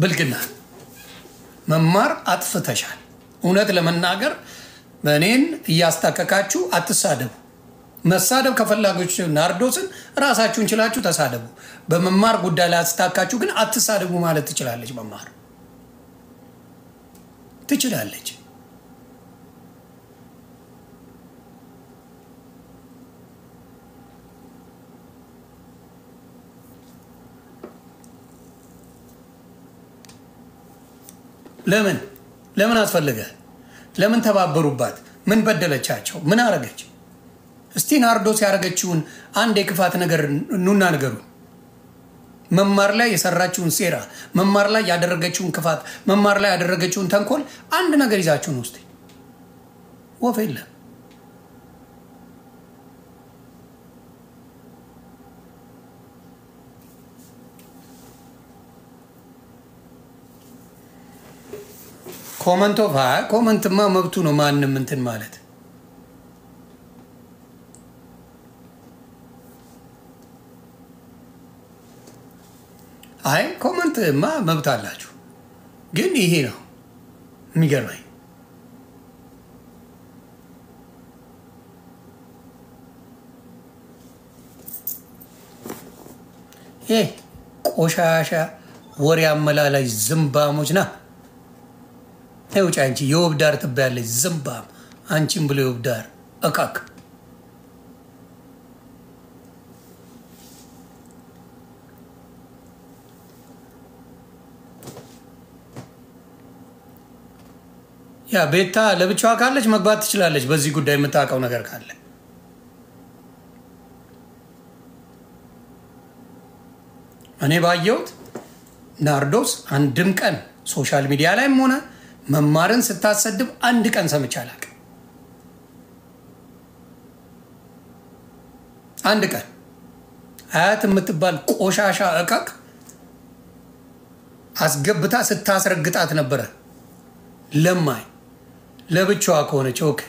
ብልግና መማር አጥፍተሻል። እውነት ለመናገር እኔን እያስታቀቃችሁ አትሳደቡ። መሳደብ ከፈላጊዎች ናርዶስን ራሳችሁን ችላችሁ ተሳደቡ። በመማር ጉዳይ ላይ አስታካችሁ ግን አትሳደቡ ማለት ትችላለች። መማር ትችላለች። ለምን ለምን አስፈለገ? ለምን ተባበሩባት? ምን በደለቻቸው? ምን አረገች? እስቲ ናርዶስ ያደረገችውን አንድ የክፋት ነገር ኑና ነገሩ። መማር ላይ የሰራችውን ሴራ፣ መማር ላይ ያደረገችውን ክፋት፣ መማር ላይ ያደረገችውን ተንኮል አንድ ነገር ይዛችሁን ውስጥ ወፍ የለም። ኮመንቶ ኮመንትማ መብቱ ነው። ማንም እንትን ማለት አይ ኮመንትማ መብት አላችሁ፣ ግን ይሄ ነው የሚገርመኝ። ይህ ቆሻሻ ወሬ አመላላሽ ዝምባሞች ና ውጭ አንቺ የውብ ዳር ትባያለች ዝምባም። አንቺም ብሎ የውብ ዳር እቃክ ያ ቤታ ለብቻዋ ካለች መግባት ትችላለች። በዚህ ጉዳይ የምታውቀው ነገር ካለ እኔ ባየሁት ናርዶስ አንድም ቀን ሶሻል ሚዲያ ላይም ሆነ መማርን ስታሰድብ አንድ ቀን ሰምቼ አላውቅም። አንድ ቀን አያት የምትባል ቆሻሻ እቃቅ አስገብታ ስታስረግጣት ነበረ። ለማኝ ለብቻዋ ከሆነች ኦኬ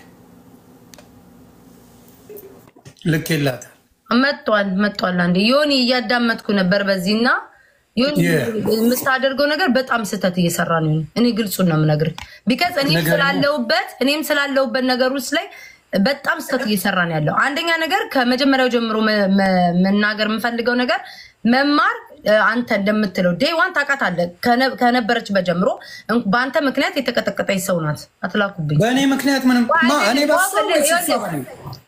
ልክ የላትም። መጧል መጧል። አንዴ ዮኒ እያዳመጥኩ ነበር በዚህና ዮኒ የምታደርገው ነገር በጣም ስህተት እየሰራ ነው። እኔ ግልጹን ነው የምነግርህ። ቢከዝ እኔም ነገር ስላለሁበት እኔም ስላለሁበት ነገር ውስጥ ላይ በጣም ስህተት እየሰራ ነው ያለው። አንደኛ ነገር ከመጀመሪያው ጀምሮ መ- መ- መናገር የምፈልገው ነገር መማር እ፣ አንተ እንደምትለው ዴይ ዋን ታውቃታለህ። ከነ- ከነበረችበት ጀምሮ እን- በአንተ ምክንያት የተቀጠቀጠች ሰው ናት። አትላኩብኝ። በእኔ ምክንያት ምንም ማ እኔ በሷ ወይስ እሷ በእኔ?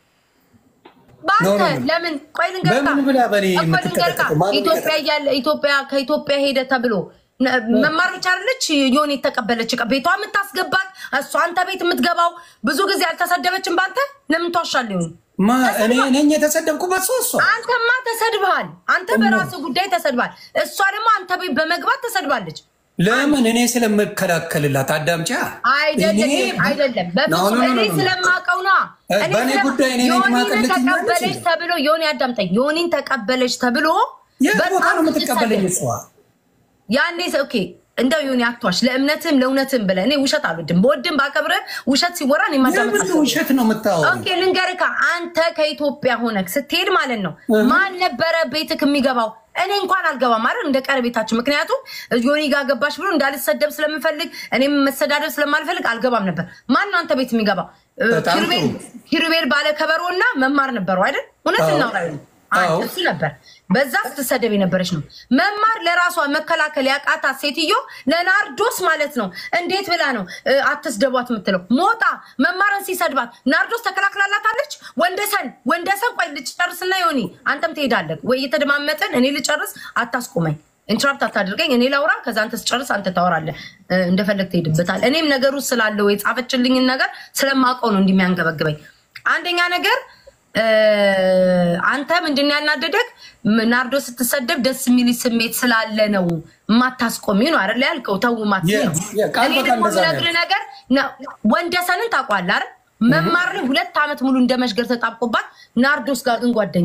በአንተ ኖ፣ ኖ፣ ኖ። ለምን ቆይ ልንገርካ በምን ብላ በእኔ እኮ ልንገርካ የምትቀጠቀጠው? ማን ኢትዮጵያ እያለ ኢትዮጵያ ከኢትዮጵያ ሄደ ተብሎ ነ- መማር ብቻ አይደለች የሆነ የተቀበለች ዕቃ ቤቷ የምታስገባት እሷ አንተ ቤት የምትገባው ብዙ ጊዜ አልተሰደበችም። በአንተ ለምን ትዋሻለህ? ይሁን ማ እኔ ነኝ የተሰደብኩበት ሰው እሷ አንተማ ተሰድበሃል። አንተ በራስህ ጉዳይ ተሰድበሃል። እሷ ደግሞ አንተ ቤት በመግባት ተሰድባለች። ለምን እኔ ስለምከላከልላት አዳምጫ አይደለም እኔ- አይደለም፣ ኖ፣ ኖ፣ በፍጹም ኖ፣ እኔ ኖ፣ ኖ። ስለማውቀው ነዋ። እ፣ እኔ በእኔ ስለ- ጉዳይ እኔ ነኝ ዮኒን ማቀልት ተቀበለች ይችላል። ተብሎ ዮኒ አዳምጠኝ፣ ዮኒን ተቀበለች ተብሎ የት ቦታ በጣም ነው የምትቀበለኝ ስትሰደብ እሷ? ያኔ ሰ- ኦኬ እንደው ዮኒ አትዋሽ። ለእምነትም ለእውነትም ብለህ እኔ ውሸት አልወድም። በወድም ባከብርህ ውሸት ሲወራ እኔ ማዳመጥ የምን ውሸት ነው የምታወሪው? ኦኬ ልንገርህ፣ አንተ ከኢትዮጵያ ሆነህ ስትሄድ ማለት ነው ማን ነበረ ቤትክ የሚገባው? እኔ እንኳን አልገባም አይደል እንደ ቀረቤታችን። ምክንያቱም ዮኒ ጋር ገባሽ ብሎ እንዳልሰደብ ስለምፈልግ እኔም መሰዳደብ ስለማልፈልግ አልገባም ነበር። ማን ነው አንተ ቤት የሚገባው? እ፣ በጣም ኪሩቤል ጥሩ። ኪሩቤል ባለ ከበሮ እና መማር ነበሩ አይደል? እውነት አዎ። እናውራ ይሁን። አንድ አዎ። እሱ ነበር። በዛ ስትሰደብ የነበረች ነው። መማር ለራሷ መከላከል ያቃታት ሴትዮ ለናርዶስ ማለት ነው እንዴት ብላ ነው እ፣ አትስደቧት የምትለው? ሞጣ መማርን ሲሰድባት ናርዶስ ተከላክላላታለች። ወንደሰን ወንደሰን ቆይ ልጨርስና ዮኒ አንተም ትሄዳለህ ወይ? እየተደማመጥን እኔ ልጨርስ፣ አታስቆመኝ፣ ኢንትራፕት አታድርገኝ። እኔ ላውራ፣ ከዛ አንተ ስጨርስ አንተ ታወራለህ። እ፣ እንደፈለግ ትሄድበታል። እኔም ነገሩ ስላለው የጻፈችልኝን ነገር ስለማውቀው ነው እንደሚያንገበግበኝ። አንደኛ ነገር እ፣ አንተ ምንድን ነው ያናደደግ? ም- ናርዶ ስትሰደብ ደስ የሚል ስሜት ስላለ ነው የማታስቆሚ ነው አይደል ያልከው። ተው ማት የ- ነው። የ- ቃል እኔ በቃል ደግሞ እንደዛ ነው የምነግርህ ነገር ነው። ወንደሰንን ታውቋለህ አይደል? መማር ላይ ሁለት ዓመት ሙሉ እንደ መሽገር ተጣብቆባት ናርዶስ ጋር ግን ጓደኛ ነው።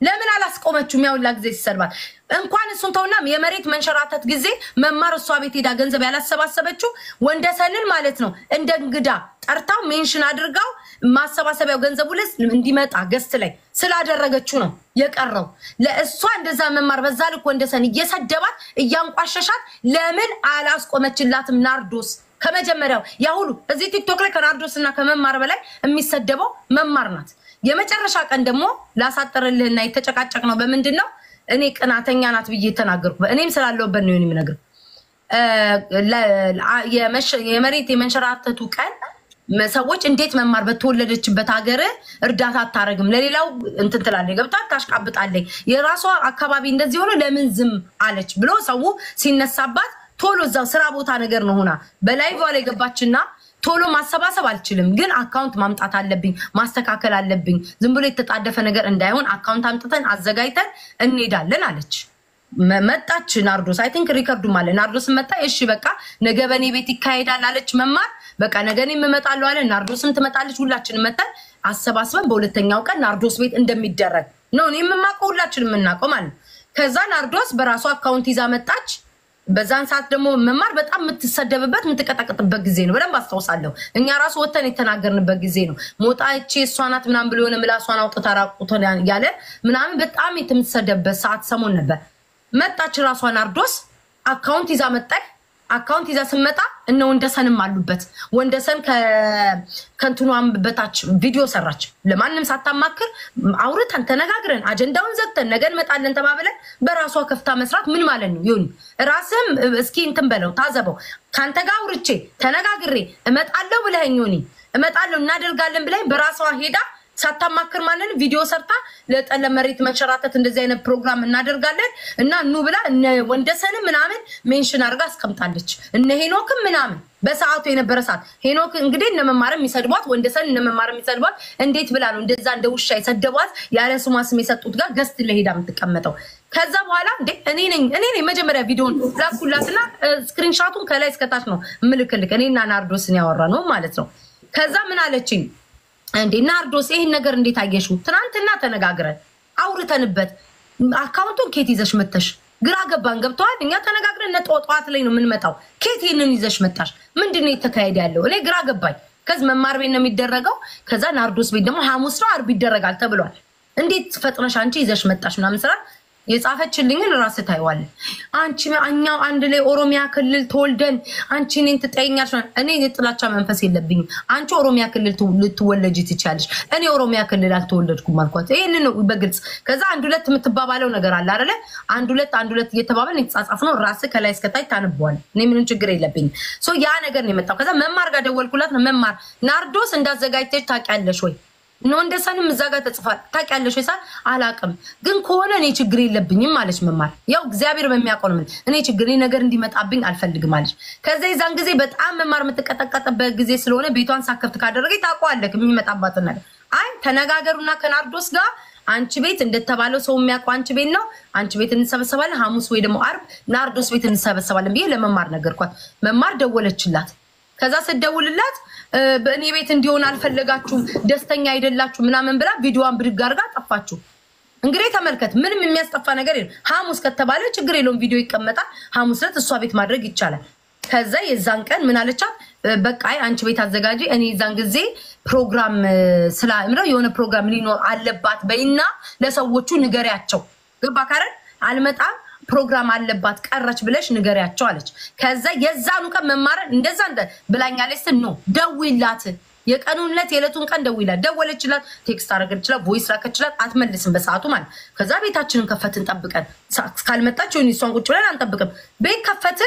ለምን አላስቆመችውም? ያውላ ጊዜ ሲሰድባት እንኳን እሱን ተውና የመሬት መንሸራተት ጊዜ መማር እሷ ቤት ሄዳ ገንዘብ ያላሰባሰበችው ወንደሰንን ማለት ነው እንደ እንግዳ ጠርታው ሜንሽን አድርጋው ማሰባሰቢያው ገንዘቡ ልስ እንዲመጣ ገስት ላይ ስላደረገችው ነው የቀረው። ለእሷ እንደዛ መማር በዛ ልክ ወንደሰን እየሰደባት እያንቋሸሻት ለምን አላስቆመችላትም? ናርዶስ ከመጀመሪያው ያ ሁሉ እዚህ ቲክቶክ ላይ ከናርዶስ እና ከመማር በላይ የሚሰደበው መማር ናት። የመጨረሻ ቀን ደግሞ ላሳጠርልህና የተጨቃጨቅ ነው በምንድን ነው እኔ ቅናተኛ ናት ብዬ የተናገርኩ እኔም ስላለሁበት ነው የምነግርህ። የመሬት የመንሸራተቱ ቀን ሰዎች እንዴት መማር በተወለደችበት ሀገር እርዳታ አታረግም? ለሌላው እንትን ትላለች፣ ገብታ ታሽቃብጣለች። የራሷ አካባቢ እንደዚህ ሆኖ ለምን ዝም አለች ብሎ ሰው ሲነሳባት ቶሎ እዛው ስራ ቦታ ነገር ነው ሆና በላይቫ ላይ ገባችና ቶሎ ማሰባሰብ አልችልም፣ ግን አካውንት ማምጣት አለብኝ፣ ማስተካከል አለብኝ። ዝም ብሎ የተጣደፈ ነገር እንዳይሆን አካውንት አምጥተን አዘጋጅተን እንሄዳለን አለች። መጣች ናርዶስ። አይ ቲንክ ሪከርዱም አለ። ናርዶስ መጣ። እሺ በቃ ነገ በእኔ ቤት ይካሄዳል አለች መማር። በቃ ነገ እኔም እመጣለሁ አለ። ናርዶስም ትመጣለች። ሁላችን መጠን አሰባስበን በሁለተኛው ቀን ናርዶስ ቤት እንደሚደረግ ነው እኔ የምማውቀው፣ ሁላችን የምናውቀው ማለት ነው። ከዛ ናርዶስ በራሷ አካውንት ይዛ መጣች። በዛን ሰዓት ደግሞ መማር በጣም የምትሰደብበት የምትቀጠቅጥበት ጊዜ ነው። በደንብ አስታውሳለሁ። እኛ ራሱ ወተን የተናገርንበት ጊዜ ነው። ሞጣ እቺ እሷ ናት ምናምን ብሎ የሆነ ምላሷን አውጥታ ራቁቷን ያለ ምናምን በጣም የምትሰደብበት ሰዓት ሰሞን ነበር። መጣች ራሷ ናርዶስ አካውንት ይዛ መጣች። አካውንት ይዛ ስመጣ እነ ወንደሰንም አሉበት። ወንደሰን ከንትኗን በታች ቪዲዮ ሰራች። ለማንም ሳታማክር አውርተን ተነጋግረን አጀንዳውን ዘግተን ነገ እንመጣለን ተባብለን በራሷ ከፍታ መስራት ምን ማለት ነው? ይሁን ራስህም እስኪ እንትን በለው ታዘበው። ከአንተ ጋር አውርቼ ተነጋግሬ እመጣለሁ ብለኸኝ ሆኒ እመጣለሁ እናደርጋለን ብለኸኝ በራሷ ሄዳ ሳታማክር ማለት ነው ቪዲዮ ሰርታ ለጠለ መሬት መንሸራተት እንደዚህ አይነት ፕሮግራም እናደርጋለን እና ኑ ብላ እነ ወንደሰንም ምናምን ሜንሽን አድርጋ አስቀምጣለች። እነ ሄኖክም ምናምን በሰዓቱ የነበረ ሰዓት ሄኖክ እንግዲህ እነ መማር የሚሰድቧት ወንደሰን እነ መማር የሚሰድቧት እንዴት ብላ ነው እንደዛ እንደ ውሻ የሰደቧት ያለ ስሟ ስም የሰጡት ጋር ገስት ለሄዳ የምትቀመጠው። ከዛ በኋላ እንዴ እኔ ነኝ እኔ ነኝ መጀመሪያ ቪዲዮን ላኩላትና ስክሪንሻቱን ከላይ እስከታች ነው ምልክልክ እኔና ናርዶስን ያወራ ነው ማለት ነው። ከዛ ምን አለችኝ እንዴ ናርዶስ ይህን ነገር እንዴት አየሽው? ትናንትና ተነጋግረን አውርተንበት አካውንቱን ኬት ይዘሽ መተሽ ግራ ገባን። ገብተዋል። እኛ ተነጋግረን እነ ጠዋት ላይ ነው የምንመጣው። ኬት ይህንን ይዘሽ መጣሽ? ምንድን ነው የተካሄደ ያለው? እኔ ግራ ገባኝ። ከዚህ መማር ቤት ነው የሚደረገው። ከዛ ናርዶስ ቤት ደግሞ ሐሙስ ነው አርብ ይደረጋል ተብሏል። እንዴት ፈጥነሽ አንቺ ይዘሽ መጣሽ ምናምን ስራ የጻፈችልኝን ራስ ታይዋለን። አንቺ እኛው አንድ ላይ ኦሮሚያ ክልል ተወልደን አንቺ እኔን ትጠይኛለሽ። እኔ የጥላቻ መንፈስ የለብኝም። አንቺ ኦሮሚያ ክልል ልትወለጅ ትችያለሽ፣ እኔ ኦሮሚያ ክልል አልተወለድኩም አልኳት። ይህን ነው በግልጽ ከዛ አንድ ሁለት የምትባባለው ነገር አለ አይደለ? አንድ ሁለት አንድ ሁለት እየተባበል የተጻጻፍ ነው። ራስ ከላይ እስከታች ታንበዋል። እኔ ምንም ችግር የለብኝም። ያ ነገር ነው የመጣው። ከዛ መማር ጋር ደወልኩላት። መማር ናርዶስ እንዳዘጋጅተች ታውቂያለሽ ወይ ነው እንደሰንም እዛ ጋር ተጽፏል። ታውቂያለሽ ወይ? አላውቅም፣ ግን ከሆነ እኔ ችግር የለብኝም አለች መማር። ያው እግዚአብሔር በሚያውቀው ነው። እኔ ችግር ነገር እንዲመጣብኝ አልፈልግም አለች። ከዛ የዛን ጊዜ በጣም መማር የምትቀጠቀጥበት ጊዜ ስለሆነ ቤቷን ሳከፍት ካደረገ ታውቀዋለህ የሚመጣባትን ነገር። አይ ተነጋገሩና ከናርዶስ ጋር አንቺ ቤት እንደተባለው ሰው የሚያውቀው አንቺ ቤት ነው። አንቺ ቤት እንሰበሰባለን፣ ሐሙስ ወይ ደግሞ አርብ ናርዶስ ቤት እንሰበሰባለን ብዬ ለመማር ነገርኳት። መማር ደወለችላት። ከዛ ስደውልላት በእኔ ቤት እንዲሆን አልፈለጋችሁም፣ ደስተኛ አይደላችሁ ምናምን ብላ ቪዲዮዋን ብድግ አድርጋ ጠፋችሁ። እንግዲህ ተመልከት፣ ምንም የሚያስጠፋ ነገር የለም። ሐሙስ ከተባለ ችግር የለውም፣ ቪዲዮ ይቀመጣል። ሐሙስ ዕለት እሷ ቤት ማድረግ ይቻላል። ከዛ የዛን ቀን ምን አለቻት? በቃ አንቺ ቤት አዘጋጂ፣ እኔ የዛን ጊዜ ፕሮግራም ስላምረው የሆነ ፕሮግራም ሊኖር አለባት በይና ለሰዎቹ ንገሪያቸው። ገባ ካረን አልመጣም ፕሮግራም አለባት ቀረች ብለሽ ንገሪያቸው አለች። ከዛ የዛኑ ቀን መማረን እንደዛ ብላኛለች ስል ነው ደውይላት፣ የቀኑን ዕለት የዕለቱን ቀን ደውይላት። ደወለችላት፣ ቴክስት አደረገችላት፣ ቮይስ ላከችላት። አትመልስም በሰዓቱ ማለት ከዛ ቤታችንን ከፈትን ጠብቀን እስካልመጣች ሆን እሷን ቁጭ ብለን አንጠብቅም። ቤት ከፈትን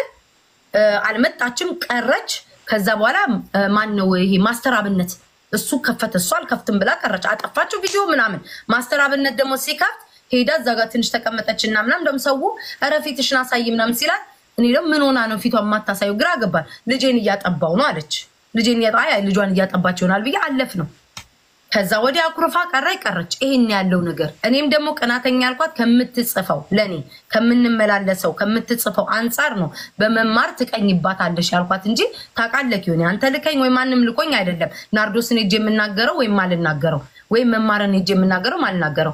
አልመጣችም ቀረች። ከዛ በኋላ ማን ነው ይሄ ማስተር አብነት እሱ ከፈተ፣ እሱ አልከፍትም ብላ ቀረች። አጠፋችው ቪዲዮ ምናምን። ማስተር አብነት ደግሞ ሲከፍት ሄዳ እዛ ጋር ትንሽ ተቀመጠች እና ምናምን ደግሞ ሰው ኧረ ፊትሽን አሳይ ምናምን ሲላት እኔ ደግሞ ምን ሆና ነው ፊቷን የማታሳየው? ግራ ገባል። ልጄን እያጠባው ነው አለች። ልጄን ልጇን እያጠባች ይሆናል ብዬ አለፍ ነው። ከዛ ወዲያ አኩርፋ ቀረ ቀረች። ይሄን ያለው ነገር እኔም ደግሞ ቅናተኛ ያልኳት ከምትጽፈው ለእኔ ከምንመላለሰው ከምትጽፈው አንጻር ነው። በመማር ትቀኝባታለሽ ያልኳት እንጂ ታውቃለህ ይሆን አንተ ልከኝ ወይ ማንም ልኮኝ አይደለም። ናርዶስን ሄጄ የምናገረው ወይም አልናገረው ወይም መማርን ሄጄ የምናገረው አልናገረው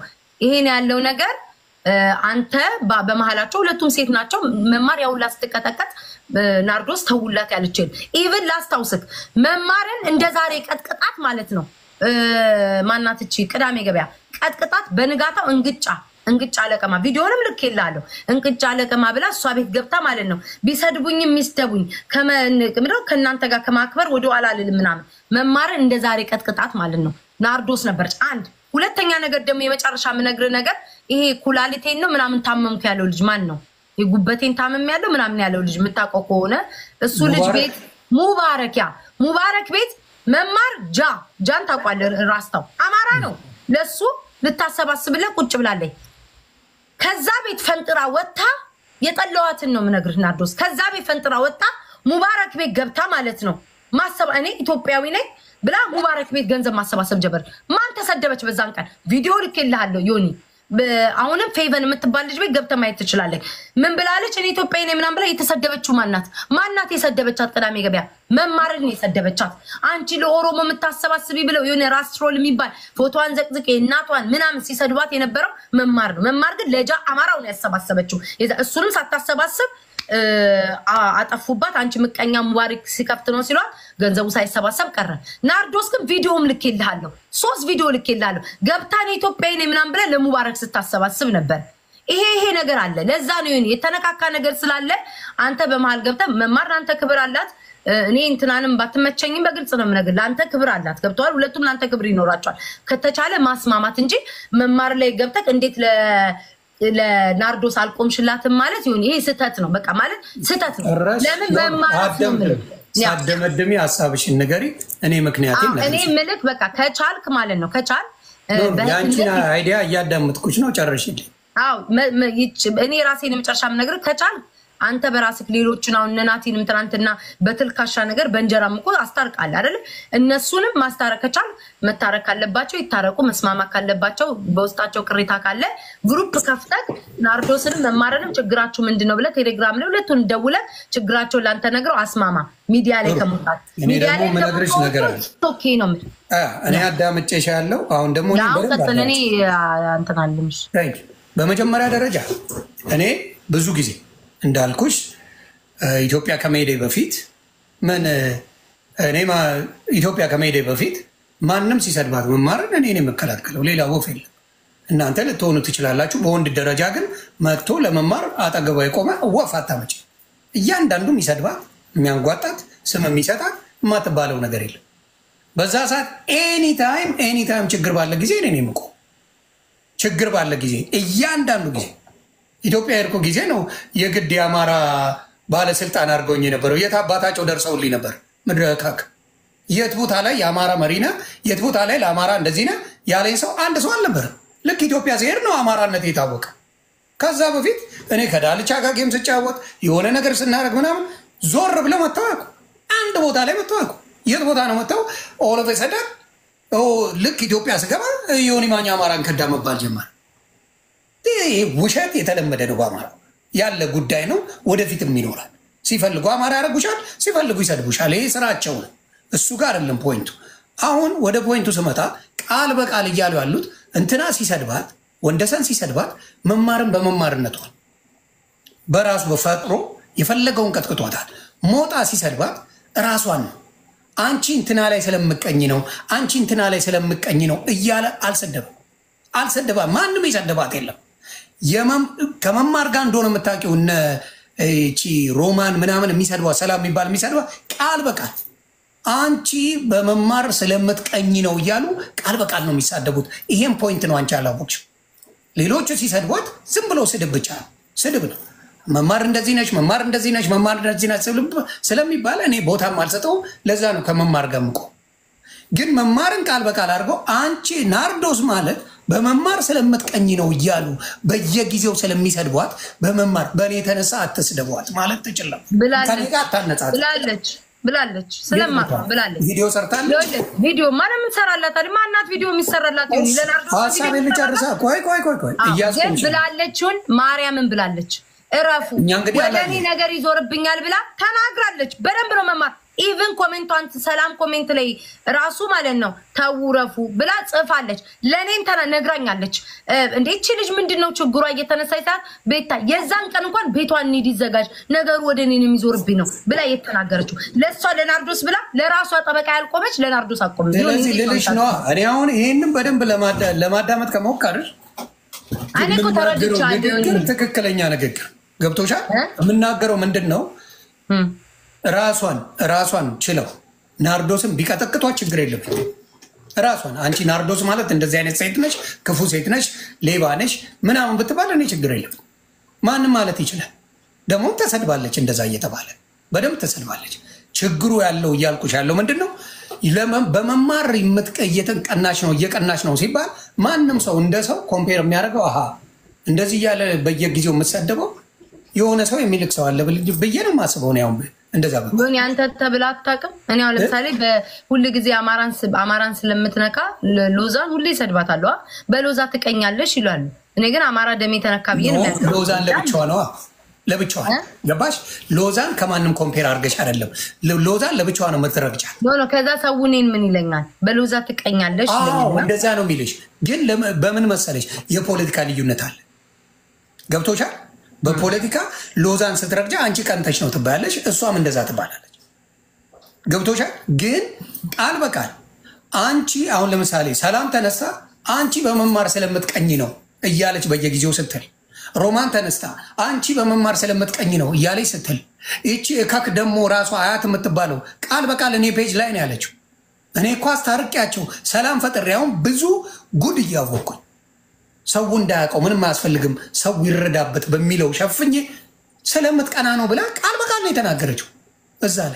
ይሄን ያለው ነገር እ፣ አንተ በ- በመሀላቸው ሁለቱም ሴት ናቸው። መማር ያውላ ስትቀጠቀጥ እ፣ ናርዶስ ተውላት ያለችን ኢቭን ላስታውስክ መማርን እንደ ዛሬ ቀጥቅጣት ማለት ነው እ፣ ማናት እቺ ቅዳሜ ገበያ ቀጥቅጣት በንጋታው እንግጫ እንቅጫ ለቀማ ቪዲዮንም ልክ የላለሁ እንቅጫ ለቀማ ብላ እሷ ቤት ገብታ ማለት ነው ቢሰድቡኝም የሚስደቡኝ ከምንድነው ከእናንተ ጋር ከማክበር ወደ ኋላ አልልም ምናምን መማርን እንደ ዛሬ ቀጥቅጣት ማለት ነው ናርዶስ ነበረች አንድ ሁለተኛ ነገር ደግሞ የመጨረሻ የምነግርህ ነገር ይሄ ኩላሊቴን ነው ምናምን ታመምኩ ያለው ልጅ ማን ነው የጉበቴን ታመም ያለው ምናምን ያለው ልጅ የምታውቀው ከሆነ እሱ ልጅ ሙባረክ። ቤት ሙባረክ ያ ሙባረክ ቤት መማር ጃ ጃን ታውቋለህ ራስታው አማራ ነው ለሱ ልታሰባስብለት ቁጭ ብላለች ከዛ ቤት ፈንጥራ ወጥታ የጠለዋትን ነው የምነግርህ ናርዶስ። ከዛ ቤት ፈንጥራ ወጥታ ሙባረክ ቤት ገብታ ማለት ነው ማሰብ እኔ ኢትዮጵያዊ ነኝ ብላ ሙባረክ ቤት ገንዘብ ማሰባሰብ ጀበር። ማን ተሰደበች በዛን ቀን? ቪዲዮ ልኬልሃለሁ ዮኒ። በ- አሁንም ፌቨን የምትባል ልጅ ቤት ገብተ ማየት ትችላለህ። ምን ብላለች? እኔ ኢትዮጵያዊ ነኝ ምናምን ብላ የተሰደበችው ማናት? ማናት የሰደበቻት? ቅዳሜ ገበያ መማርን የሰደበቻት። አንቺ ለኦሮሞ የምታሰባስቢ ብለው የሆነ ራስትሮል የሚባል ፎቶዋን ዘቅዝቄ እናቷን ምናምን ሲሰድባት የነበረው መማር ነው። መማር ግን ለጃ አማራው ነው ያሰባሰበችው። የዛ- እሱንም ሳታሰባስብ እ፣ አ- አጠፉባት። አንቺ ምቀኛ ሙባሪክ ሲከፍት ነው ሲሏት ገንዘቡ ሳይሰባሰብ ቀረ። ናርዶስ ግን ቪዲዮም ልኬልሃለሁ፣ ሶስት ቪዲዮ ልኬልሃለሁ። ገብታ እኔ ኢትዮጵያዊ ነኝ ምናምን ብለህ ለሙባረክ ስታሰባስብ ነበር። ይሄ ይሄ ነገር አለ። ለዛ ነው ይሁን የተነካካ ነገር ስላለ አንተ በመሀል ገብተህ መማር ለአንተ ክብር አላት። እ፣ እኔ እንትናንም ባትመቸኝም በግልጽ ነው የምነግርህ፣ ለአንተ ክብር አላት። ገብተዋል። ሁለቱም ለአንተ ክብር ይኖራቸዋል። ከተቻለ ማስማማት እንጂ መማር ላይ ገብተህ እንዴት ለ ለናርዶስ አልቆምሽላትም ማለት ይሁን ይሄ ስህተት ነው። በቃ ማለት ስህተት ነው። ጭራሽ ለምን መማራት ነው የምልህ። ያ ሳደመድሜ ሀሳብሽን ንገሪ። እኔ ምክንያቴ አዎ፣ እኔ ምልክ በቃ ከቻልክ ማለት ነው ከቻል እ፣ የአንቺን በህትነት አይዲያ እያዳመጥኩች ነው። ጨርሽልኝ። አዎ መ- መ- ይች- እኔ ራሴን የመጨረሻ የምነግርህ ከቻል አንተ በራስህ ሌሎችን አሁን እነ ናቲንም ትናንትና በትልካሻ ነገር በእንጀራም እኮ አስታርቃለህ አይደለ? እነሱንም ማስታረቅ ከቻል መታረቅ ካለባቸው ይታረቁ፣ መስማማት ካለባቸው በውስጣቸው ቅሬታ ካለ ግሩፕ ከፍተህ ናርዶስንም መማረንም ችግራችሁ ምንድን ነው ብለህ ቴሌግራም ላይ ሁለቱን ደውለህ ችግራቸውን ላንተ ነግረው አስማማ። ሚዲያ ላይ ከመውጣት እኔ ሚዲያ ደግሞ ላይ የምነግርሽ ነገር አለ። ከመውጣት ኦኬ ነው የምልህ። አ፣ እኔ አዳምጬሽ ያለው አሁን ደግሞ እኔ አሁን በደንብ ቀጥል። እኔ አዳምጪ። እንትን አልልምሽ። Thank you። በመጀመሪያ ደረጃ እኔ ብዙ ጊዜ እንዳልኩሽ እ፣ ኢትዮጵያ ከመሄዴ በፊት ምን እ፣ እኔ ማ- ኢትዮጵያ ከመሄዴ በፊት ማንም ሲሰድባት መማርን እኔ ነው የምከላከለው፣ ሌላ ወፍ የለም። እናንተ ልትሆኑ ትችላላችሁ። በወንድ ደረጃ ግን መጥቶ ለመማር አጠገቧ የቆመ ወፍ አታመጭ። እያንዳንዱ የሚሰድባት የሚያንጓጣት ስም የሚሰጣት የማትባለው ነገር የለም። በዛ ሰዓት ኤኒታይም ኤኒታይም ችግር ባለ ጊዜ እኔ ነው የምቆም ችግር ባለ ጊዜ እያንዳንዱ ጊዜ ኢትዮጵያ የሄድኩ ጊዜ ነው የግድ የአማራ ባለስልጣን አድርገውኝ የነበረው። የት አባታቸው ደርሰውልኝ ነበር። ምድረ ካክ የት ቦታ ላይ የአማራ መሪ ነህ፣ የት ቦታ ላይ ለአማራ እንደዚህ ነህ ያለኝ ሰው አንድ ሰው አልነበረም። ልክ ኢትዮጵያ ሲሄድ ነው አማራነት የታወቀ። ከዛ በፊት እኔ ከዳልቻ ጋር ጌም ስጫወት የሆነ ነገር ስናደርግ ምናምን ዞር ብለው መጥተው አያውቁም። አንድ ቦታ ላይ መጥተው አያውቁም። የት ቦታ ነው መጥተው ኦሎፍ ሰደር ልክ ኢትዮጵያ ስገባ የሆኒ ማኛ አማራን ከዳ መባል ጀመር። ይህ ውሸት የተለመደ ነው። በአማራ ያለ ጉዳይ ነው። ወደፊትም ይኖራል። ሲፈልጉ አማራ ያደርጉሻል፣ ሲፈልጉ ይሰድቡሻል። ይሄ ስራቸው ነው። እሱ ጋር አይደለም ፖይንቱ። አሁን ወደ ፖይንቱ ስመጣ ቃል በቃል እያሉ ያሉት እንትና ሲሰድባት፣ ወንደሰን ሲሰድባት መማርን በመማርነቷል በራሱ በፈጥሮ የፈለገውን ቀጥቅጧታል። ሞጣ ሲሰድባት ራሷን ነው አንቺ እንትና ላይ ስለምቀኝ ነው አንቺ እንትና ላይ ስለምቀኝ ነው እያለ አልሰደበም አልሰደባ ማንም የሰደባት የለም። የመም- ከመማር ጋር እንደሆነ የምታውቂው እነ ይቺ ሮማን ምናምን የሚሰድቧት ሰላም የሚባል የሚሰድቧት ቃል በቃል አንቺ በመማር ስለምትቀኝ ነው እያሉ ቃል በቃል ነው የሚሳደቡት። ይሄም ፖይንት ነው አንቺ አላወቅሽም። ሌሎቹ ሲሰድቧት ዝም ብሎ ስድብ ብቻ ነው፣ ስድብ ነው። መማር እንደዚህ ነች፣ መማር እንደዚህ ነች፣ መማር እንደዚህ ነች ስለሚባል እኔ ቦታም አልሰጠውም። ለዛ ነው ከመማር ጋር የምቆም። ግን መማርን ቃል በቃል አድርገው አንቺ ናርዶስ ማለት በመማር ስለምትቀኝ ነው እያሉ በየጊዜው ስለሚሰድቧት በመማር በእኔ የተነሳ አትስደቧት ማለት ትችላል። ብላለች ከኔ ጋር አታነጻጽ። ብላለች ብላለች ስለማት ነው ብላለች። ቪዲዮ ሰርታለች። ይኸውልህ ቪዲዮ ማንም የምትሰራላት አይደል? ማናት ቪዲዮ የሚሰራላት ይሁን ለናርዶስ ሀሳብ ልጨርሳ። ቆይ ቆይ ቆይ ቆይ ግን እያስቆምሽ ነው። ብላለችውን ማርያምን ብላለች። እረፉ እኛ እንግዲህ ወደ እኔ አላየንም። ነገር ይዞርብኛል ብላ ተናግራለች። በደንብ ነው መማር ኢቭን ኮሜንቷን ሰላም ኮሜንት ላይ ራሱ ማለት ነው ተውረፉ ብላ ጽፋለች። ለእኔም ተና ነግራኛለች። እንዴ ይቺ ልጅ ምንድን ነው ችግሯ? እየተነሳች ሰዓት ቤታ የዛን ቀን እንኳን ቤቷን እንሂድ ይዘጋጅ ነገሩ ወደ እኔን የሚዞርብኝ ነው ብላ የተናገረችው ለእሷ ለናርዶስ ብላ ለራሷ ጠበቃ ያልቆመች ለናርዶስ አቆመ። ስለዚህ ልልሽ ነዋ። እኔ አሁን ይህንም በደንብ ለማዳ- ለማዳመጥ ከሞከርሽ እኔ እኮ የምናገረው ተረድቻለሁ። ንግግር ትክክለኛ ንግግር ገብቶሻል። እ? የምናገረው ምንድን ነው? እም። ራሷን ራሷን ችለው ናርዶስን ቢቀጠቅጧት ችግር የለብኝ። ራሷን አንቺ ናርዶስ ማለት እንደዚህ አይነት ሴት ነች፣ ክፉ ሴት ነች፣ ሌባ ነች ምናምን ብትባል እኔ ችግር የለም። ማንም ማለት ይችላል። ደግሞ ተሰድባለች፣ እንደዛ እየተባለ በደንብ ተሰድባለች። ችግሩ ያለው እያልኩሽ ያለው ምንድን ነው? ለመ- በመማር የምትቀ- እየተቀናሽ ነው እየቀናሽ ነው ሲባል ማንም ሰው እንደ ሰው ኮምፔር የሚያደርገው አሀ እንደዚህ እያለ በየጊዜው የምትሰደበው የሆነ ሰው የሚልክ ሰው አለ ብል- ብዬ ነው የማስበው። እኔ አሁን እንደዛ ብ ግን ያንተ ተብላ አታውቅም። እኔ አሁን ለምሳሌ በሁል ጊዜ አማራን ስ- አማራን ስለምትነካ ሎ- ሎዛን ሁሌ ይሰድባታሉ። አ? በሎዛ ትቀኛለሽ ይላሉ። እኔ ግን አማራ ደሜ ተነካ ብዬ ነው የሚያስበው። ሎዛን ለብቻዋ ነዋ ለብቻዋ እ? ገባሽ? ሎዛን ከማንም ኮምፔር አድርገሽ አይደለም። ሎ- ሎዛን ለብቻዋ ነው መትረግጫል። ኖ ኖ፣ ከዛ ሰው እኔን ምን ይለኛል? በሎዛ ትቀኛለሽ አዎ ይለኛል። እንደዛ ነው የሚልሽ። ግን ለምን- በምን መሰለሽ የፖለቲካ ልዩነት አለ። ገብቶሻል? በፖለቲካ ሎዛን ስትረግጫ አንቺ ቀንተሽ ነው ትባያለሽ፣ እሷም እንደዛ ትባላለች። ገብቶሻል? ግን ቃል በቃል አንቺ አሁን ለምሳሌ ሰላም ተነሳ አንቺ በመማር ስለምትቀኝ ነው እያለች በየጊዜው ስትል፣ ሮማን ተነስታ አንቺ በመማር ስለምትቀኝ ነው እያለች ስትል፣ ይቺ እከክ ደግሞ ራሷ አያት የምትባለው ቃል በቃል እኔ ፔጅ ላይ ነው ያለችው። እኔ እኮ አስታርቂያቸው ሰላም ፈጥሬ አሁን ብዙ ጉድ እያወቅኩኝ ሰው እንዳያውቀው ምንም አያስፈልግም ሰው ይረዳበት በሚለው ሸፍኜ ስለምትቀና ነው ብላ ቃል በቃል ነው የተናገረችው። እዛ ላይ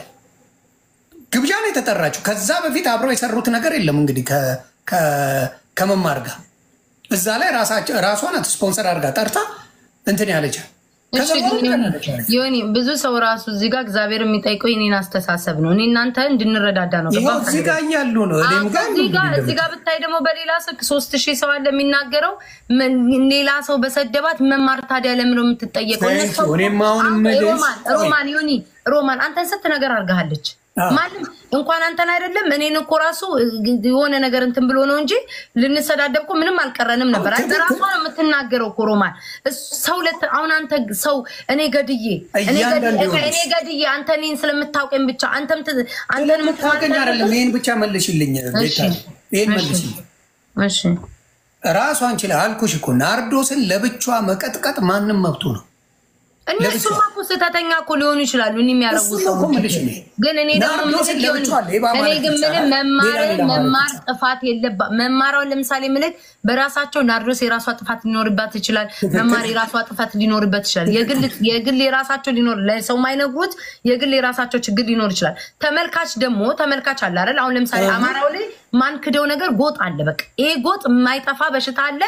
ግብዣ ነው የተጠራችው። ከዛ በፊት አብረው የሰሩት ነገር የለም እንግዲህ ከ- ከ- ከመማር ጋር እዛ ላይ ራሳቸው- ራሷ ናት ስፖንሰር አድርጋ ጠርታ እንትን ያለቻል። ከዛ እሺ በኋላ ግን ተናገረች። ዮኒ ብዙ ሰው ራሱ እዚህ ጋር እግዚአብሔር የሚጠይቀው የኔን አስተሳሰብ ነው። እኔ እናንተ እንድንረዳዳ ነው። ይኸው ገባህ? እዚህ ጋር እያሉ ነው እኔም ጋር እዚህ ጋር እዚህ ጋር ብታይ ደግሞ በሌላ ስልክ ሶስት ሺህ ሰው አለ የሚናገረው ምን- ሌላ ሰው በሰደባት መማር ታዲያ ለምን ነው የምትጠየቀው? Thank እነሱ- you። እኔም አሁን አሁን የምልሽ- ሮማን ሮማን ዮኒ ሮማን አንተን ስንት ነገር አድርጋሃለች። አዎ። ማንም እንኳን አንተን አይደለም እኔን እኮ ራሱ የሆነ ነገር እንትን ብሎ ነው እንጂ ልንሰዳደብ እኮ ምንም አልቀረንም ነበር። አንተ ትክክል። ራሷ ነው የምትናገረው እኮ ሮማን እሱ- ሰው ለት አሁን አንተ ሰው እኔ ገድዬ እኔ እያንዳንዱ ገድዬ ይሆንስ። እኔ ገድዬ አንተ እኔን ስለምታውቀኝ ብቻ አንተም ት- አንተን ስለምታውቀኝ አይደለም። ይህን ብቻ መልሽልኝ ቤታ፣ እሺ። ይህን እሺ። መልሽልኝ። እሺ ራሷን ችላ አልኩሽ እኮ ናርዶስን ለብቻዋ መቀጥቀጥ ማንም መብቱ ነው። እነሱማ እኮ ስህተተኛ እኮ ሊሆኑ ይችላሉ። እኔ የሚያደርጉ እሱን ነው እኮ የምልሽ እኔ። ግን እኔ ደግሞ ናርዶስን ምልክ ይሆን- ለብቻዋ ሌባ እኔ ማለት ግን ምንም ይቻላል። መማር ሌላ ሌላ ማለት መማር ይቻላል። ጥፋት የለባ መማራውን ለምሳሌ ምልክ በራሳቸው ናርዶስ የራሷ ጥፋት ሊኖርባት ይችላል። መማር የራሷ ጥፋት ሊኖርበት ይችላል። የግል የግል የራሳቸው ሊኖር ለሰው ማይነግሩት የግል የራሳቸው ችግር ሊኖር ይችላል። ተመልካች ደግሞ ተመልካች አለ አይደል? አሁን ለምሳሌ እህ። አማራው ላይ ማን ክደው ነገር ጎጥ አለ። በቃ ይሄ ጎጥ የማይጠፋ በሽታ አለ።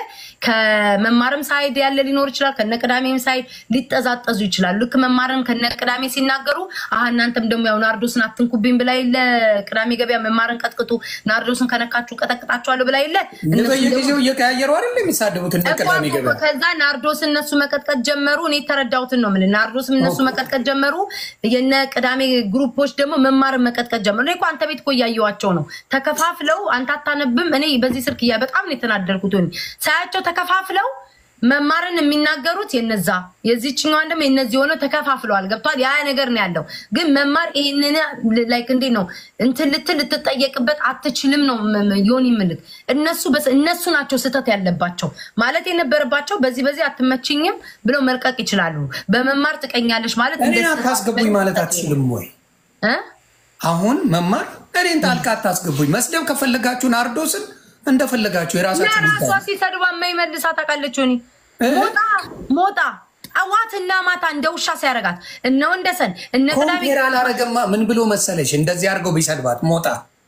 ከመማርም ሳይድ ያለ ሊኖር ይችላል። ከነቅዳሜም ሳይድ ሊጠዛጠዙ ይችላሉ። ልክ መማርን ከነቅዳሜ ሲናገሩ አሀ እናንተም ደግሞ ያው ናርዶስን አትንኩብኝ ብላ የለ ቅዳሜ ገበያ መማርን ቀጥቅጡ፣ ናርዶስን ከነካችሁ ቀጠቅጣችኋለሁ ብላ የለ እነሱ ደግሞ- በየጊዜው እየቀያየሩ አይደል የሚሳደቡት እነ ቅዳሜ እኮ ገበያ ከዛ ናርዶስ እነሱ መቀጥቀጥ ጀመሩ። እኔ የተረዳሁትን ነው የምልህ። ናርዶስም እነሱ ኦኬ። መቀጥቀጥ ጀመሩ። የነ ቅዳሜ ግሩፖች ደግሞ መማርን መቀጥቀጥ ጀመሩ። እኔ እኮ አንተ ቤት እኮ እያየኋቸው ነው ተከፋፍለው። አንተ አታነብም። እኔ በዚህ ስልክ እያ በጣም ነው የተናደርኩት። ሆኒ ሳያቸው ተከፋፍለው መማርን የሚናገሩት የነዛ የዚችኛዋን ደግሞ የነዚህ ሆነው ተከፋፍለዋል። ገብቷል። ያ ነገር ነው ያለው። ግን መማር ይህንን ላይክ እንዴት ነው እንትን ልትል ልትጠየቅበት አትችልም ነው ም- ም- ዮኒ ምልክ እነሱ በስ- እነሱ ናቸው ስህተት ያለባቸው ማለት የነበረባቸው በዚህ በዚህ አትመችኝም ብለው መልቀቅ ይችላሉ። በመማር ትቀኛለች ማለት እኔን እንደ አታስገቡኝ ማለት አትችልም ወይ? እ? አሁን መማር እኔን ጣልቃ አታስገቡኝ። መስደብ ከፈለጋችሁ ናርዶስን እንደፈለጋችሁ የራሳችሁ ለራሷ ጉዳይ። ሲሰድባ የማይመልሳ ታውቃለች። ሆኒ እ? ሞጣ ሞጣ ጠዋትና ማታ እንደ ውሻ ሲያረጋት እነ ወንደሰን እነ ቅዳሜ ኮምፔር አላረገማ። ምን ብሎ መሰለሽ እንደዚህ አድርገው ቢሰድባት ሞጣ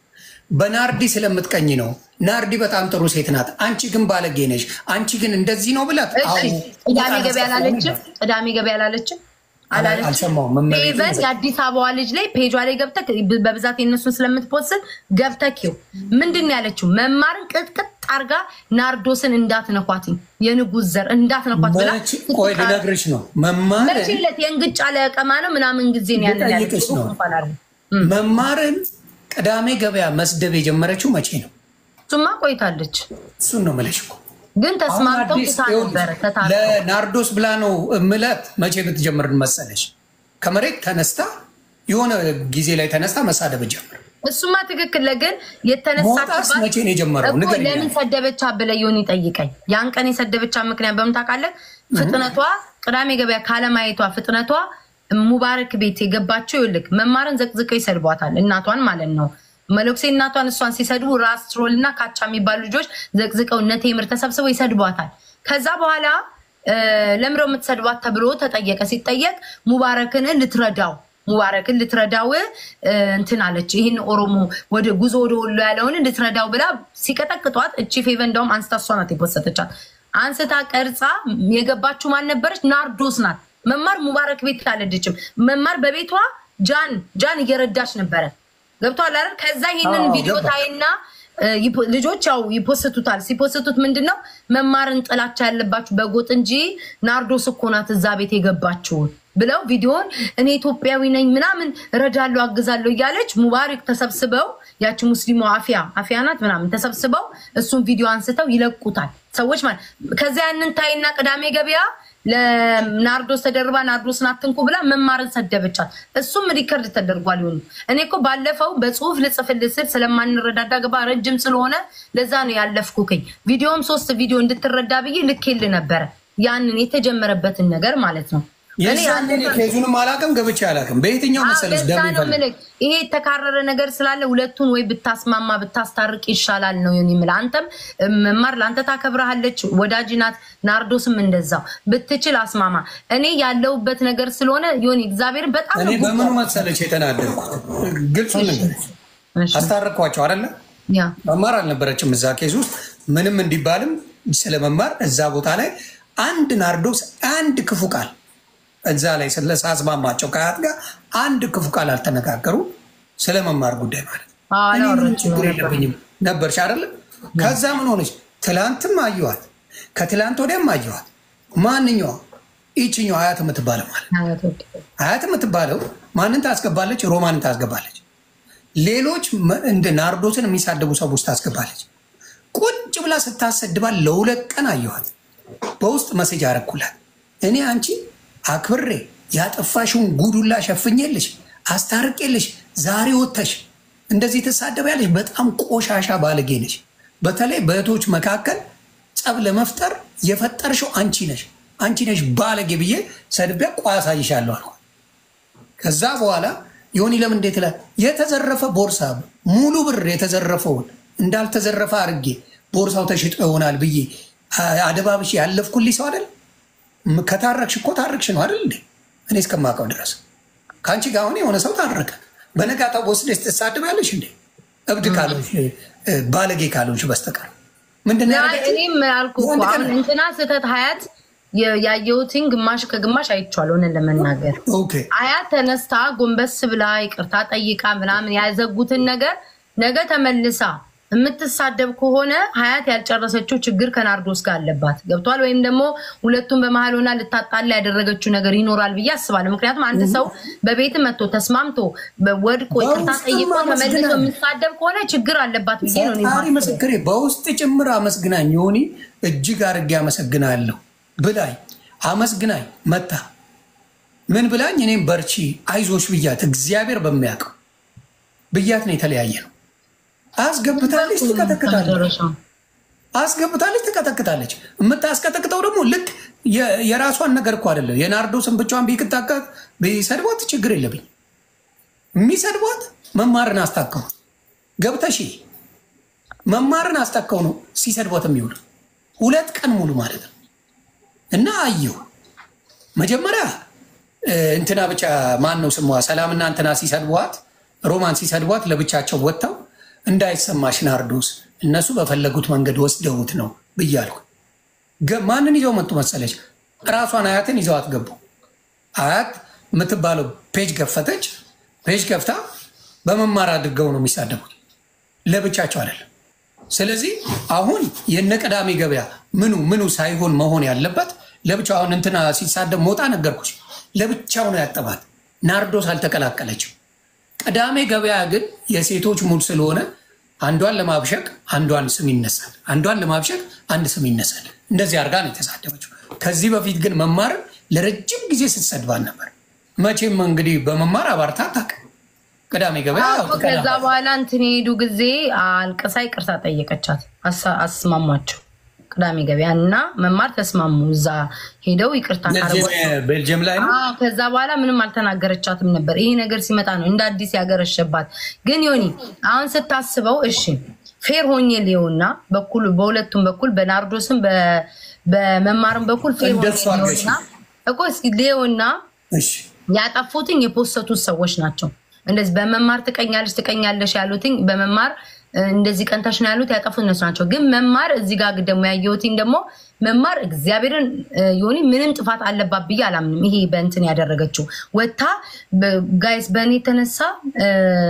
በናርዲ ስለምትቀኝ ነው። ናርዲ በጣም ጥሩ ሴት ናት፣ አንቺ ግን ባለጌ ነሽ፣ አንቺ ግን እንደዚህ ነው ብላት። እሺ፣ አዎ፣ ቅዳሜ በጣም ገበያ አስጠላኝ አላለችም? ነበር። ቅዳሜ ገበያ አላለችም? አላለችም? አልሰማሁም። መመሪያ ኢቨን የአዲስ አበባ ልጅ ላይ ፔጇ ላይ ገብተህ በብዛት የነሱን ስለምትፖስት ገብተህ ይው ምንድን ነው ያለችው? መማርን ቅጥቅጥ አርጋ ናርዶስን እንዳትነኳትኝ የንጉስ ዘር እንዳትነኳት ብላ መቼ- ቆይ ልነግርሽ ነው መማር መቼ ዕለት የእንግጫ ለቀማ ነው ምናምን ጊዜ ነው ያንን ልጠይቅሽ ያለችው ነው። እንኳን አይደል? መማርን ቅዳሜ ገበያ መስደብ የጀመረችው መቼ ነው? እሱማ ቆይታለች፣ እሱን ነው የምልሽ እኮ። ግን ተስማምተው አሁን አዲስ ትታ ይኸውልሽ፣ ነበረ ተታርቀው። ለናርዶስ ብላ ነው ምለት መቼ ብትጀምር መሰለሽ? ከመሬት ተነስታ የሆነ ጊዜ ላይ ተነስታ መሳደብ ጀምር። እሱማ ትክክል ግን ሞጣስ የተነሳችባት መቼ ነው የጀመረው? እኮ ንገሪኝ። ለምን ሰደበቻ ብለህ ዮኒ ጠይቀኝ። ያን ቀን የሰደበቻ ምክንያት በምን ታውቃለህ? ፍጥነቷ ቅዳሜ ገበያ ካለማየቷ ፍጥነቷ ሙባረክ ቤት የገባቸው ይልክ መማርን ዘቅዝቀው ይሰድቧታል። እናቷን ማለት ነው። መለኩሴ እናቷን እሷን ሲሰድቡ ራስ ትሮል እና ካቻ የሚባሉ ልጆች ዘቅዝቀው እነ ቴምር ተሰብስበው ይሰድቧታል። ከዛ በኋላ እ፣ ለምረው የምትሰድቧት ተብሎ ተጠየቀ። ሲጠየቅ ሙባረክን ልትረዳው ሙባረክን ልትረዳው እ፣ እንትን አለች። ይህን ኦሮሞ ወደ ጉዞ ወደ ወሎ ያለውን ልትረዳው ብላ ሲቀጠቅጧት እቺ ፌቨ እንደውም አንስታ እሷ ናት የፖሰተቻት። አንስታ ቀርጻ የገባችው ማን ነበረች? ናርዶስ ናት። መማር ሙባረክ ቤት አልሄደችም። መማር በቤቷ ጃን ጃን እየረዳች ነበረ። ገብቷል አይደል? ከዛ ይህንን አዎ፣ ቪዲዮ ገባኝ። ታይና እ፣ ይፖ- ልጆች ያው ይፖስቱታል። ሲፖስቱት ምንድን ነው መማርን ጥላቻ ያለባችሁ በጎጥ እንጂ ናርዶስ እኮ ናት እዛ ቤት የገባችውን ብለው ቪዲዮን እኔ ኢትዮጵያዊ ነኝ ምናምን እረዳለሁ አግዛለሁ እያለች ሙባረክ ተሰብስበው ያቺ ሙስሊሙ አፊያ አፊያ ናት ምናምን ተሰብስበው እሱን ቪዲዮ አንስተው ይለቁታል ሰዎች ማለት ከዚያ ያንን ታይና ቅዳሜ ገበያ ለናርዶስ ተደርባ ናርዶስን አትንኩ ብላ መማርን ሰደበቻት። እሱም ሪከርድ ተደርጓል። ይሁን እኔ እኮ ባለፈው በጽሁፍ ልጽፍልህ ስል ስለማንረዳዳ ገባ ረጅም ስለሆነ ለዛ ነው ያለፍኩክኝ። ቪዲዮም ሶስት ቪዲዮ እንድትረዳ ብዬ ልኬል ነበረ ያንን የተጀመረበትን ነገር ማለት ነው። እኔ የዛን ያንን- ኬዙንም አላውቅም ገብቼ አላውቅም። በየትኛው አዎ፣ መሰለሽ ለዛ ደም ነው ይፈልግ የምልህ። ይሄ የተካረረ ነገር ስላለ ሁለቱን ወይ ብታስማማ ብታስታርቅ ይሻላል ነው ዮኒ የምልህ። አንተም መማር ለአንተ ታከብረሃለች፣ ወዳጅ ናት። ናርዶስም እንደዛው ብትችል አስማማ። እኔ ያለውበት ነገር ስለሆነ ዮኒ እግዚአብሔር በጣም እኔ ነው በምኑ መሰለች የተናደድኩት? ግልጹን ነገር እሺ፣ አስታረቅኳቸው አይደለ? ያ መማር አልነበረችም እዛ ኬዝ ውስጥ ምንም እንዲባልም ስለ መማር እዛ ቦታ ላይ አንድ ናርዶስ አንድ ክፉ ቃል እዛ ላይ ስለሳስማማቸው ከአያት ጋር አንድ ክፉ ቃል አልተነጋገሩ ስለ መማር ጉዳይ ማለት ነው። አዎ፣ እኔ ምንም አላወራችም ችግር ነበር። የለብኝም ነበርሽ አይደለ? ከዛ ምን ሆነች? ትላንትም አየኋት፣ ከትላንት ወዲያም አየኋት። ማንኛዋ ይችኛው አያት የምትባለው ማለት ነው። አያት የምትባለው ማንን ታስገባለች? ሮማንን ታስገባለች። ሌሎች መ- እንደ ናርዶስን የሚሳደቡ ሰዎች ታስገባለች። ቁጭ ብላ ስታሰድባል ለሁለት ቀን አየኋት። በውስጥ መሴጅ አረኩላት። እኔ አንቺ አክብሬ ያጠፋሽውን ጉዱላ ሸፍኜልሽ አስታርቄልሽ ዛሬ ወጥተሽ እንደዚህ ትሳደቢያለሽ። በጣም ቆሻሻ ባለጌ ነሽ። በተለይ በእህቶች መካከል ጸብ ለመፍጠር የፈጠርሽው አንቺ ነሽ፣ አንቺ ነሽ ባለጌ ብዬ ሰድቤ ቆይ አሳይሻለሁ አልኳት። ከዛ በኋላ ዮኒ ለምን እንዴት ላ የተዘረፈ ቦርሳ ሙሉ ብር የተዘረፈውን እንዳልተዘረፈ አድርጌ ቦርሳው ተሽጦ ይሆናል ብዬ አ- አደባብሽ ያለፍኩልኝ ሰው አይደል? ም- ከታረቅሽ እኮ ታረቅሽ ነው አይደል እንዴ? እኔ እስከማውቀው ድረስ ከአንቺ ጋር አሁን የሆነ ሰው ታረቀ። በነጋታው ወስደሽ ትሳደቢያለሽ እንዴ? እብድ ካልሆንሽ እ፣ ባለጌ ካልሆንሽ በስተቀር ምንድን ነው ያደረገችው? እኔም አልኩ እኮ የወንድ ቀን አሁን እንትና ስህተት ሀያት የ- ያየሁትን ግማሽ ከግማሽ አይቼዋለሁ እውነት ለመናገር ኦኬ አያት ተነስታ ጎንበስ ብላ ይቅርታ ጠይቃ ምናምን ያዘጉትን ነገር ነገ ተመልሳ የምትሳደብ ከሆነ ሀያት ያልጨረሰችው ችግር ከናርዶስ ጋር አለባት። ገብቷል። ወይም ደግሞ ሁለቱም በመሀል ሆና ልታጣላ ያደረገችው ነገር ይኖራል ብዬ አስባለሁ። ምክንያቱም አንድ ሰው በቤት መጥቶ ተስማምቶ ወድቆ ይቅርታ በውስጥም ጠይቆ ተመልሶ አመስግናለሁ። የሚሳደብ ከሆነ ችግር አለባት ብዬ ነው እኔ ፈጣሪ የማስበው። ምስክሬ በውስጥ ጭምር አመስግናኝ ዮኒ እጅግ አድርጌ አመሰግናለሁ ብላኝ አመስግናኝ መታ ምን ብላኝ እኔም በርቺ አይዞሽ ብያት እግዚአብሔር በሚያውቀው ብያት ነው የተለያየ ነው አስገብታለች ትቀጠቅጣለች ከመጨረሻው አስገብታለች ትቀጠቅጣለች የምታስቀጠቅጠው ደግሞ ልክ የ- የራሷን ነገር እኮ አይደለም የናርዶስን ብቻዋን ቢቅጣቃት ቢሰድቧት ችግር የለብኝ የሚሰድቧት መማርን አስታከው ገብተሽ መማርን አስታከው ነው ሲሰድቧት የሚውሉ ሁለት ቀን ሙሉ ማለት ነው እና አየሁ መጀመሪያ እ፣ እንትና ብቻ ማን ነው ስሟ ሰላምና እንትና ሲሰድቧት ሮማን ሲሰድቧት ለብቻቸው ወጥተው እንዳይሰማሽ ናርዶስ እነሱ በፈለጉት መንገድ ወስደውት ነው ብያልኩ ገ- ማንን ይዘው መጡ መሰለች ራሷን አያትን ይዘው አትገቡ አያት የምትባለው ፔጅ ከፈተች ፔጅ ከፍታ በመማር አድርገው ነው የሚሳደቡት ለብቻቸው አይደለም ስለዚህ አሁን የነ ቅዳሜ ገበያ ምኑ ምኑ ሳይሆን መሆን ያለበት ለብቻው አሁን እንትና ሲሳደብ ሞጣ ነገርኩሽ ለብቻው ነው ያጠባት ናርዶስ አልተቀላቀለችም ቅዳሜ ገበያ ግን የሴቶች ሙድ ስለሆነ አንዷን ለማብሸቅ አንዷን ስም ይነሳል፣ አንዷን ለማብሸቅ አንድ ስም ይነሳል። እንደዚህ አድርጋ ነው የተሳደበችው። ከዚህ በፊት ግን መማር ለረጅም ጊዜ ስትሰድባን ነበር። መቼም እንግዲህ በመማር አባርታ አታውቅም። ቅዳሜ ገበያ ያው አዎ፣ ከዛ በኋላ እንትን የሄዱ ጊዜ አልቅሳ ይቅርታ ጠየቀቻት፣ አሳ- አስማሟቸው። ቅዳሜ ገበያ እና መማር ተስማሙ። እዛ ሄደው ይቅርታ ካረጓ ቤልጅየም ላይ ነው። አዎ ከዛ በኋላ ምንም አልተናገረቻትም ነበር። ይሄ ነገር ሲመጣ ነው እንደ አዲስ ያገረሸባት። ግን ዮኒ አሁን ስታስበው እሺ ፌር ሆኜ ሊሆና በኩል በሁለቱም በኩል በናርዶስም በ- በመማርም በኩል ፌር ሆኜ እንደሱ አድርገሽ ሊሆና እኮ እስኪ ሊሆና እሺ ያጠፉትኝ የፖሰቱት ሰዎች ናቸው። እንደዚህ በመማር ትቀኛለች ትቀኛለሽ ያሉትኝ በመማር እ፣ እንደዚህ ቀንታሽ ነው ያሉት ያጠፉት እነሱ ናቸው። ግን መማር እዚህ ጋር ደግሞ ያየሁትኝ ደግሞ መማር እግዚአብሔርን እ፣ ዮኒ ምንም ጥፋት አለባት ብዬ አላምንም። ይሄ በእንትን ያደረገችው ወታ ጋይስ በእኔ የተነሳ እ፣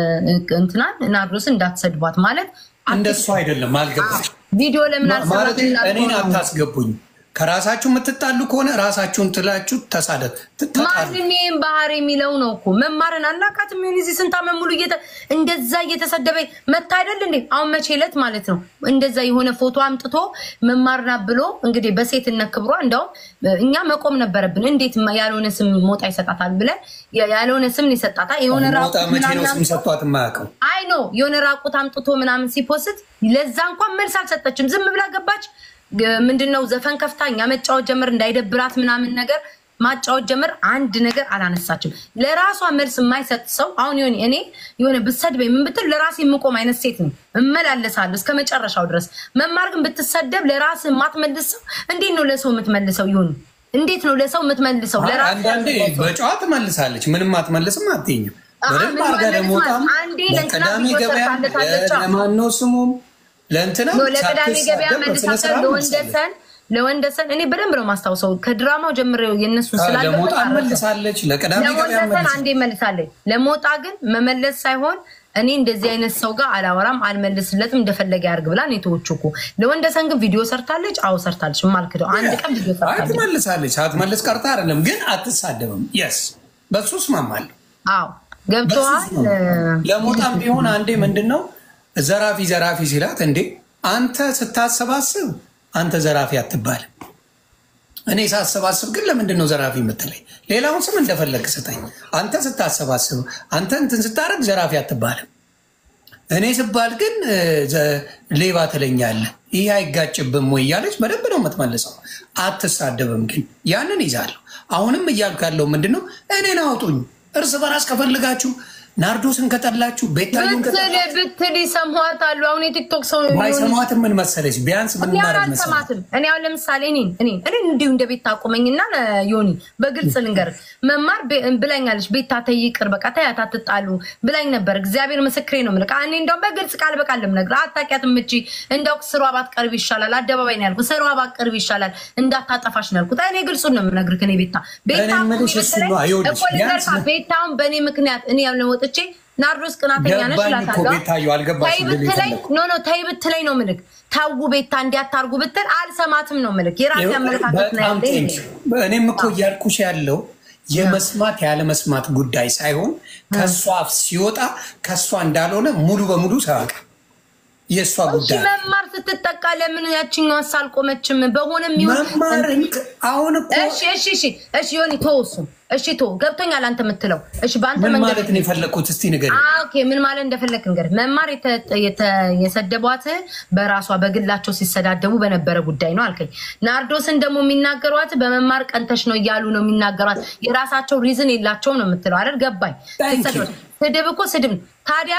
እንትናን ናርዶስን እንዳትሰድቧት ማለት እንደሱ አይደለም። አልገባሽ ቪዲዮ ለምን ማለት አልሰራም? እኔን አታስገቡኝ። ከራሳችሁ የምትጣሉ ከሆነ ራሳችሁን ትላችሁ ተሳደብ ትጣጣሉ። ማንም ይህን ባህር የሚለው ነው እኮ መማርን አላቃትም። ሆን እዚህ ስንት ዓመት ሙሉ እየተ- እንደዛ እየተሰደበ መታ አይደል እንዴ? አሁን መቼ ዕለት ማለት ነው እንደዛ የሆነ ፎቶ አምጥቶ መማርና ብሎ እንግዲህ በሴትነት ክብሯ እንደውም እኛ መቆም ነበረብን። እንዴት ያልሆነ ስም ሞጣ ይሰጣታል ብለን ያልሆነ ስም ይሰጣታል። የሆነ ሞጣ ራቁት መቼ ነው ምናምን ስም ሰጥቷት የማያውቀው? አይ ኖ የሆነ ራቁት አምጥቶ ምናምን ሲፖስት ለዛ እንኳን መልስ አልሰጠችም። ዝም ብላ ገባች። ግ- ምንድነው ዘፈን ከፍታ እኛ መጫወት ጀምር እንዳይደብራት ምናምን ነገር ማጫወት ጀምር። አንድ ነገር አላነሳችም። ለራሷ መልስ የማይሰጥ ሰው አሁን የሆነ እኔ የሆነ ብሰድበኝ ምን ብትል ለራሴ የምቆም አይነት ሴት ነው። እመላለሳለሁ እስከ መጨረሻው ድረስ። መማር ግን ብትሰደብ ለራስ የማትመልስ ሰው እንዴት ነው ለሰው የምትመልሰው? ይሁን እንዴት ነው ለሰው የምትመልሰው? ለራስህ አንዳንዴ በጨዋ ትመልሳለች፣ ምንም አትመልስም፣ አትኝም። አዎ፣ በደንብ ምን አድርጋ ማለት ደግሞ ማለት በጣም አንዴ ለእንትና ለቅዳሜ ቪዲዮ ገበያ ሰርታለታለች። ለማነው ስሙም ለእንትና ኖ ለቅዳሜ ገበያ ሳትሳደብ በስነ መልሳለሁ። ስርዓት መልሳለች። ለወንደሰን ለወንደሰን እኔ በደንብ ነው ማስታውሰው ከድራማው ጀምሬው የእነሱን አዎ፣ ስላለ ለሞጣ መልሳለች፣ ለቅዳሜ ገበያ ለወንደሰን መልሳለች። አንዴ መልሳለች። ለሞጣ ግን መመለስ ሳይሆን እኔ እንደዚህ አይነት ሰው ጋር አላወራም አልመልስለትም፣ እንደፈለገ ያርግ ብላ ነው የተወችው እኮ። ለወንደሰን ግን ቪዲዮ ሰርታለች። አዎ ሰርታለች። የማልክደው አንድ ቀን ቪዲዮ አይ ሰርታለች። ትመልሳለች፣ ሳትመልስ ቀርታ አይደለም፣ ግን አትሳደብም። የስ በሱ እስማማለሁ። አዎ ገብተዋል። ለሞጣም ቢሆን አንዴ ምንድን ነው ዘራፊ ዘራፊ ሲላት፣ እንዴ አንተ ስታሰባስብ አንተ ዘራፊ አትባልም። እኔ ሳሰባስብ ግን ለምንድን ነው ዘራፊ የምትለኝ? ሌላውን ስም እንደፈለግ ስጠኝ። አንተ ስታሰባስብ አንተ እንትን ስታደርግ ዘራፊ አትባልም። እኔ ስባል ግን እ፣ ዘ- ሌባ ትለኛለህ። ይህ አይጋጭብም ወይ እያለች በደንብ ነው የምትመልሰው። አትሳደብም። ግን ያንን ይዛለሁ። አሁንም እያልኩ ያለው ምንድን ነው እኔን አውጡኝ። እርስ በራስ ከፈልጋችሁ ናርዶስን ከጠላችሁ ቤታዩን ብትል ብትል ይሰማታሉ። አሁን የቲክቶክ ሰው ባይሰማትም ምን መሰለች ቢያንስ ምን እኔ አሁን ማድረግ መሰለች አልሰማትም። እኔ አሁን ለምሳሌ እኔን እኔን እኔን እንዲሁ እንደ ቤት ታቆመኝና ዮኒ በግልጽ ልንገር መማር ቤ- ብላኛለች። ቤታ ተይ ይቅር በቃ ተያት አትጣሉ ብላኝ ነበር። እግዚአብሔር ምስክሬ ነው የምልህ። እኔ እንደውም በግልጽ ቃል በቃል ልምነግርህ አታውቂያትም እቺ እንደው ስሯ ባትቀርብ ይሻላል። አደባባይ ነው ያልኩት። ስሯ ባትቀርብ ይሻላል እንዳታጠፋሽ ነው ያልኩት። እኔ ግልጹን ነው የምነግርህ። እኔ ቤታ ቤታ እኔ የምልሽ እሱ ነው። አይወድሽ። እኮ ልንገርህ፣ ቢያንስ- ቤታውን በእኔ ምክንያት እኔ ያለ ወጥቼ ናርዶስ ቅናተኛ ነች ገባኝ እኮ እላታለሁ። ቤታዩ፣ አልገባሽም ተይ ልል ብትለኝ የፈለኩት። ኖ ኖ ተይ ብትለኝ ነው ምልክ ታው ቤታ እንዲያታርጉ ብትል አልሰማትም ነው ምልክ የራሴ አመለካከት ነው በጣም ያለኝ። ቴንክ እኔም እኮ እያልኩሽ ያለው የመስማት ያለመስማት ጉዳይ ሳይሆን ከእሷ አፍ ሲወጣ ከእሷ እንዳልሆነ ሙሉ በሙሉ ሰዋቃ የእሷ እሺ ጉዳይ መማር ስትጠቃ ለምን ያችኛዋ አልቆመችም? በሆነ የሚሆን መማር እንቅ- አሁን እኮ እሺ እሺ እሺ እሺ ዮኒ ተው እሱን እሺ ተው ገብቶኛል አንተ የምትለው እሺ በአንተ ምን መንገድ ማለት ነው የፈለግኩት? እስቲ ንገሪኝ። አ፣ ኦኬ ምን ማለት እንደፈለክ እንግዲህ መማር የተ- የተ- የሰደቧት በራሷ በግላቸው ሲሰዳደቡ በነበረ ጉዳይ ነው አልከኝ። ናርዶስን ደግሞ የሚናገሯት በመማር ቀንተሽ ነው እያሉ ነው የሚናገሯት። የራሳቸው ሪዝን የላቸውም ነው የምትለው አይደል? ገባኝ። Thank you. ሲሰድቧት- ስድብ እኮ ስድብ ነው። ታዲያ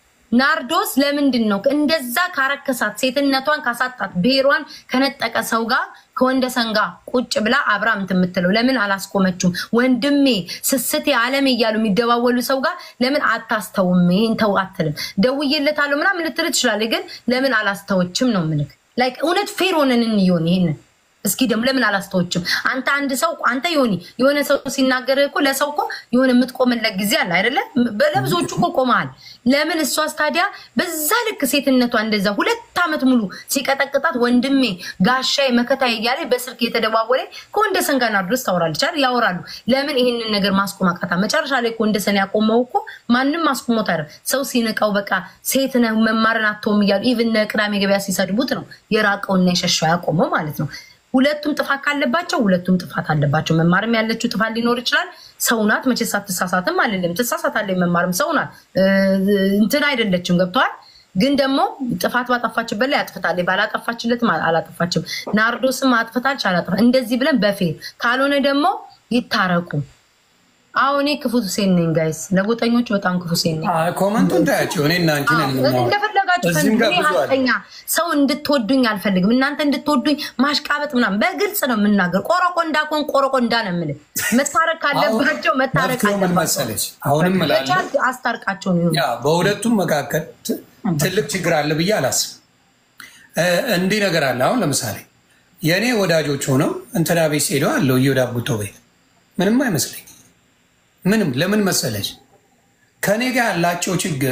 ናርዶስ ለምንድን ነው እንደዛ ካረከሳት ሴትነቷን ካሳጣት ብሔሯን ከነጠቀ ሰው ጋር ከወንደሰን ጋር ቁጭ ብላ አብራ እንትን የምትለው ለምን አላስቆመችም? ወንድሜ ስስቴ አለሜ እያሉ የሚደዋወሉ ሰው ጋር ለምን አታስተውም? ይህን ተው አትልም? ደውዬለታለሁ ምናምን ልትል ትችላለች፣ ግን ለምን አላስተወችም ነው ምልክ ላይክ እውነት ፌር ሆነን እንየውን ይሄንን እስኪ ደግሞ ለምን አላስተዎችም? አንተ አንድ ሰው አንተ ዮኒ የሆነ ሰው ሲናገር እኮ ለሰው እኮ የሆነ የምትቆምለት ጊዜ አለ አይደለ? ለብዙዎቹ እኮ ቆመሃል። ለምን እሷስ ታዲያ በዛ ልክ ሴትነቷ እንደዛ ሁለት ዓመት ሙሉ ሲቀጠቅጣት ወንድሜ ጋሻዬ መከታዬ እያለ በስልክ የተደዋወለ ከወንደሰን ጋር ናርዶስ ታወራለች አይደል? ያወራሉ። ለምን ይህንን ነገር ማስቆም አቃታ? መጨረሻ ላይ ከወንደሰን ያቆመው እኮ ማንም ማስቆሞት አይደል? ሰው ሲነቃው በቃ ሴት ነህ መማርን አትተውም እያሉ ኢቭን ቅዳሜ ገበያ ሲሰድቡት ነው የራቀውና የሸሻው ያቆመው ማለት ነው። ሁለቱም ጥፋት ካለባቸው ሁለቱም ጥፋት አለባቸው። መማርም ያለችው ጥፋት ሊኖር ይችላል። ሰው ናት መቼስ አትሳሳትም አልልም። ትሳሳታለች። መማርም ሰው ናት እንትን አይደለችም። ገብተዋል። ግን ደግሞ ጥፋት ባጠፋችበት ላይ አጥፍታለች፣ ባላጠፋችለትም አላጠፋችም። ናርዶስም አጥፍታለች፣ አላጠፋ እንደዚህ ብለን በፌር ካልሆነ ደግሞ ይታረቁ። አሁን እኔ ክፉ ሴን ነኝ ጋይስ፣ ለጎጠኞቹ በጣም ክፉ ሴን ነኝ። ኮመንቱ እንዳያቸው እኔ እና አንቺ ነን የምናወራው። እንደፈለጋችሁ እዚህም ጋር እኔ ብዙ አለ። ሀቀኛ ሰው እንድትወዱኝ አልፈልግም። እናንተ እንድትወዱኝ ማሽቃበጥ ምናምን በግልጽ ነው የምናገር። ቆረቆንዳ ኮን ቆረቆንዳ ነው የምልህ። መታረቅ ካለባቸው መታረቅ መፍትሄው ምን አለባቸው። መሰለች? አሁንም እላለሁ በቻልክ አስታርቃቸው ነው ያ በሁለቱም መካከል ት- ትልቅ ችግር አለ ብዬ አላስብም። እ፣ እንዲህ ነገር አለ። አሁን ለምሳሌ የእኔ ወዳጆች ሆነው እንትና ቤት ሄደው አለው እዮዳ ጉቶ ቤት ምንም አይመስለኝ። ምንም ለምን መሰለች? ከእኔ ጋር ያላቸው ችግር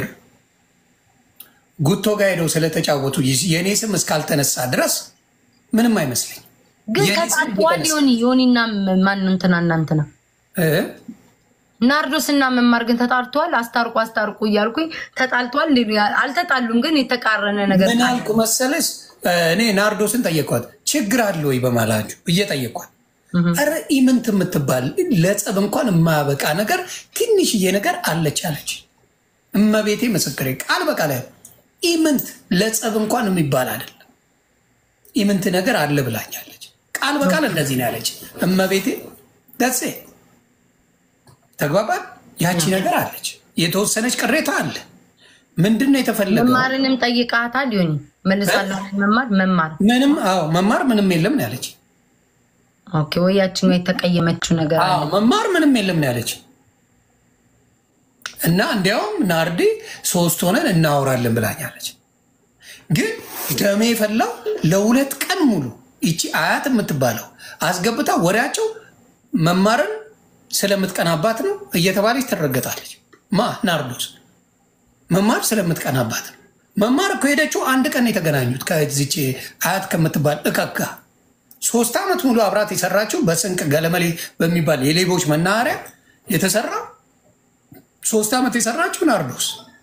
ጉቶ ጋር ሄደው ስለተጫወቱ የእኔ ስም እስካልተነሳ ድረስ ምንም አይመስለኝ። ግን የኔ ስም ተጣልተዋል። ቢተነሳ- ዮኒ ዮኒና ማን እንትና እናንትና እ? ናርዶስ እና መማር ግን ተጣልተዋል። አስታርቁ አስታርቁ እያልኩኝ ተጣልተዋል። አልተጣሉም፣ ግን የተቃረነ ነገር ምን አልኩ መሰለሽ? እኔ ናርዶስን ጠየኳት፣ ችግር አለ ወይ በማላችሁ ብዬ ጠየኳት። ኧረ ኢምንት የምትባል ለጸብ እንኳን የማያበቃ ነገር ትንሽዬ ነገር አለች አለች። እመቤቴ ምስክሬ ቃል በቃል ያለ ኢምንት ለጸብ እንኳን የሚባል አይደለም። ኢምንት ነገር አለ ብላኛለች። ቃል በቃል እንደዚህ ነው ያለች እመቤቴ። ደሴ ተግባባል። ያቺ ነገር አለች፣ የተወሰነች ቅሬታ አለ። ምንድን ነው የተፈለገው? መማርንም ጠይቃታል። ዮኒ መልሳለሁ። መማር መማር ምንም አዎ፣ መማር ምንም የለም ነው ያለች። ኦኬ ወይ ያችኛው የተቀየመችው ነገር አለ። አዎ መማር ምንም የለም ነው ያለች። እና እንዲያውም ናርዲ ሶስት ሆነን እናወራለን ብላኛለች። ግን ደሜ የፈላው ለሁለት ቀን ሙሉ ይቺ አያት የምትባለው አስገብታ ወሬያቸው መማርን ስለምትቀናባት ነው እየተባለች ትረገጣለች። ማ ናርዶስ መማር ስለምትቀናባት ነው። መማር እኮ ሄደችው አንድ ቀን የተገናኙት ከዚች አያት ከምትባል እቀጋ ሶስት ዓመት ሙሉ አብራት የሰራችው በስንቅ ገለመሌ በሚባል የሌቦች መናኸሪያ የተሰራ ሶስት ዓመት የሰራችው ናርዶስ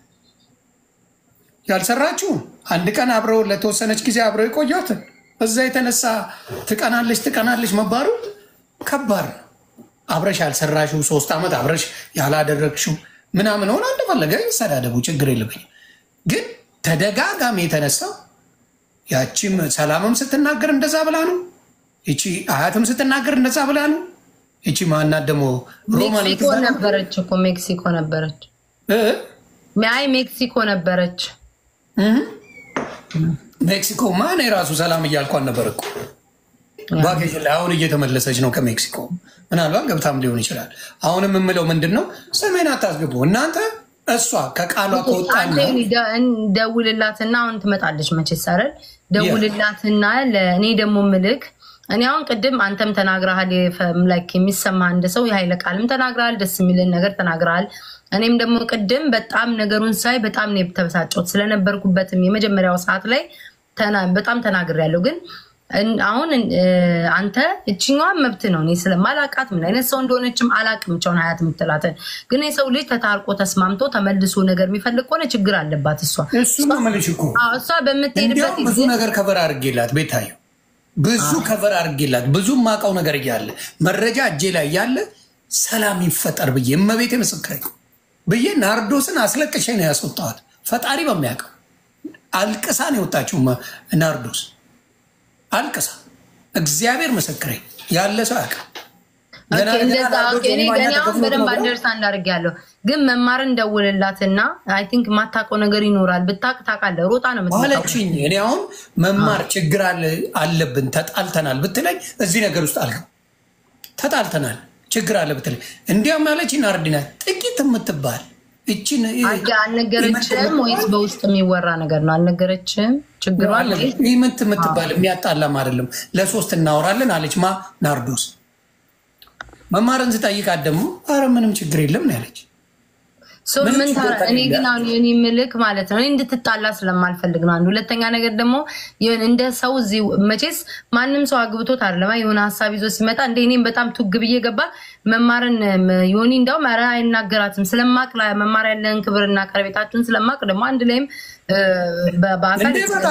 ያልሰራችው አንድ ቀን አብረው ለተወሰነች ጊዜ አብረው የቆዩትን በዛ የተነሳ ትቀናለች ትቀናለች መባሉ ከባድ ነው። አብረሽ ያልሰራሽው ሶስት ዓመት አብረሽ ያላደረግሽው ምናምን ሆነ እንደፈለገ ይሰዳደቡ፣ ችግር የለብኝ። ግን ተደጋጋሚ የተነሳው ያቺም ሰላምም ስትናገር እንደዛ ብላ ነው። ይቺ አያትም ስትናገር እንደዛ ብላ ነው። ይቺ ማናት ደግሞ ሮማን ሜክሲኮ የምትባለው? ነበረች እኮ ሜክሲኮ ነበረች። እ? አይ ሜክሲኮ ነበረች። እህ? ሜክሲኮ ማን የራሱ ሰላም እያልኳን ነበር እኮ ቫኬሽን ላይ አሁን እየተመለሰች ነው ከሜክሲኮ። ምናልባት ገብታም ሊሆን ይችላል። አሁንም የምለው ምንድን ነው ሰሜን አታስገቡ እናንተ። እሷ ከቃሏ ከወጣና አንተ ዮኒ ደ- እን- ደውልላትና አሁን ትመጣለች መቼስ አይደል? ደውልላትና ለእኔ ደግሞ ምልክ እኔ አሁን ቅድም አንተም ተናግረሃል። ላይክ የሚሰማ አንድ ሰው የኃይለ ቃልም ተናግረሃል። ደስ የሚልን ነገር ተናግረሃል። እኔም ደግሞ ቅድም በጣም ነገሩን ሳይ በጣም ነው የተበሳጨሁት ስለነበርኩበትም የመጀመሪያው ሰዓት ላይ ተና- በጣም ተናግሬያለሁ ግን እን- አሁን እ፣ አንተ እችኛዋን መብት ነው። እኔ ስለማላቃት ምን አይነት ሰው እንደሆነችም አላቅም። ቸውን ሀያት የምትላትን ግን የሰው ልጅ ተታርቆ ተስማምቶ ተመልሶ ነገር የሚፈልግ ከሆነ ችግር አለባት እሷ እሱ ነው የምልሽ እኮ አዎ፣ እሷ በምትሄድበት እንዲያውም ብዙ ነገር ከቨር አድርጌላት ቤታዩ ብዙ ከቨር አድርጌላት ብዙ ማውቀው ነገር እያለ መረጃ እጄ ላይ ያለ ሰላም ይፈጠር ብዬ እመቤቴ ምስክሬ ብዬ ናርዶስን አስለቅሼ ነው ያስወጣዋት። ፈጣሪ በሚያውቀው አልቅሳ ነው የወጣችው መ- ናርዶስ አልቅሳ። እግዚአብሔር ምስክሬ ያለ ሰው ያውቃል። ገና ኦኬ፣ ገና እንደዛ ናርዶስ ኦኬ። እኔ የማኛ እኔ አሁን ተከፍሎት በደንብ ነው ብለው አንደርስታንድ አድርጌያለሁ። ግን መማርን ደውልላትና አይ ቲንክ የማታውቀው ነገር ይኖራል። ብታውቅ ታውቃለህ። ሮጣ ነው የምትመጣው። አለችኝ። እኔ አሁን መማር ችግር አለ- አለብን ተጣልተናል ብትለኝ እዚህ ነገር ውስጥ አልገባም። ተጣልተናል ችግር አለ ብትለኝ እንዲያውም ያለችኝ ናርዲና ጥቂት የምትባል እችን አልነገረችም ወይስ በውስጥ የሚወራ ነገር ነው? አልነገረችም። ችግሯ ምንት የምትባል የሚያጣላም አይደለም። ለሶስት እናወራለን አለች ማ ናርዶስ። መማርን ስጠይቃት ደግሞ አረ ምንም ችግር የለም ነው ያለች። ምን እኔ ግን አሁን የኔ ምልክ ማለት ነው እንድትጣላ ስለማልፈልግ ነው። አንድ ሁለተኛ ነገር ደግሞ እንደ ሰው እዚህ መቼስ ማንም ሰው አግብቶት አይደለማ የሆነ ሀሳብ ይዞ ሲመጣ እንደ እኔም በጣም ቱግ ብዬ ገባ መማርን ዮኒ እንዳውም ኧረ አይናገራትም ስለማቅ መማር ያለን ክብርና ቀረቤታችሁን ስለማቅ ደግሞ አንድ ላይም በአካል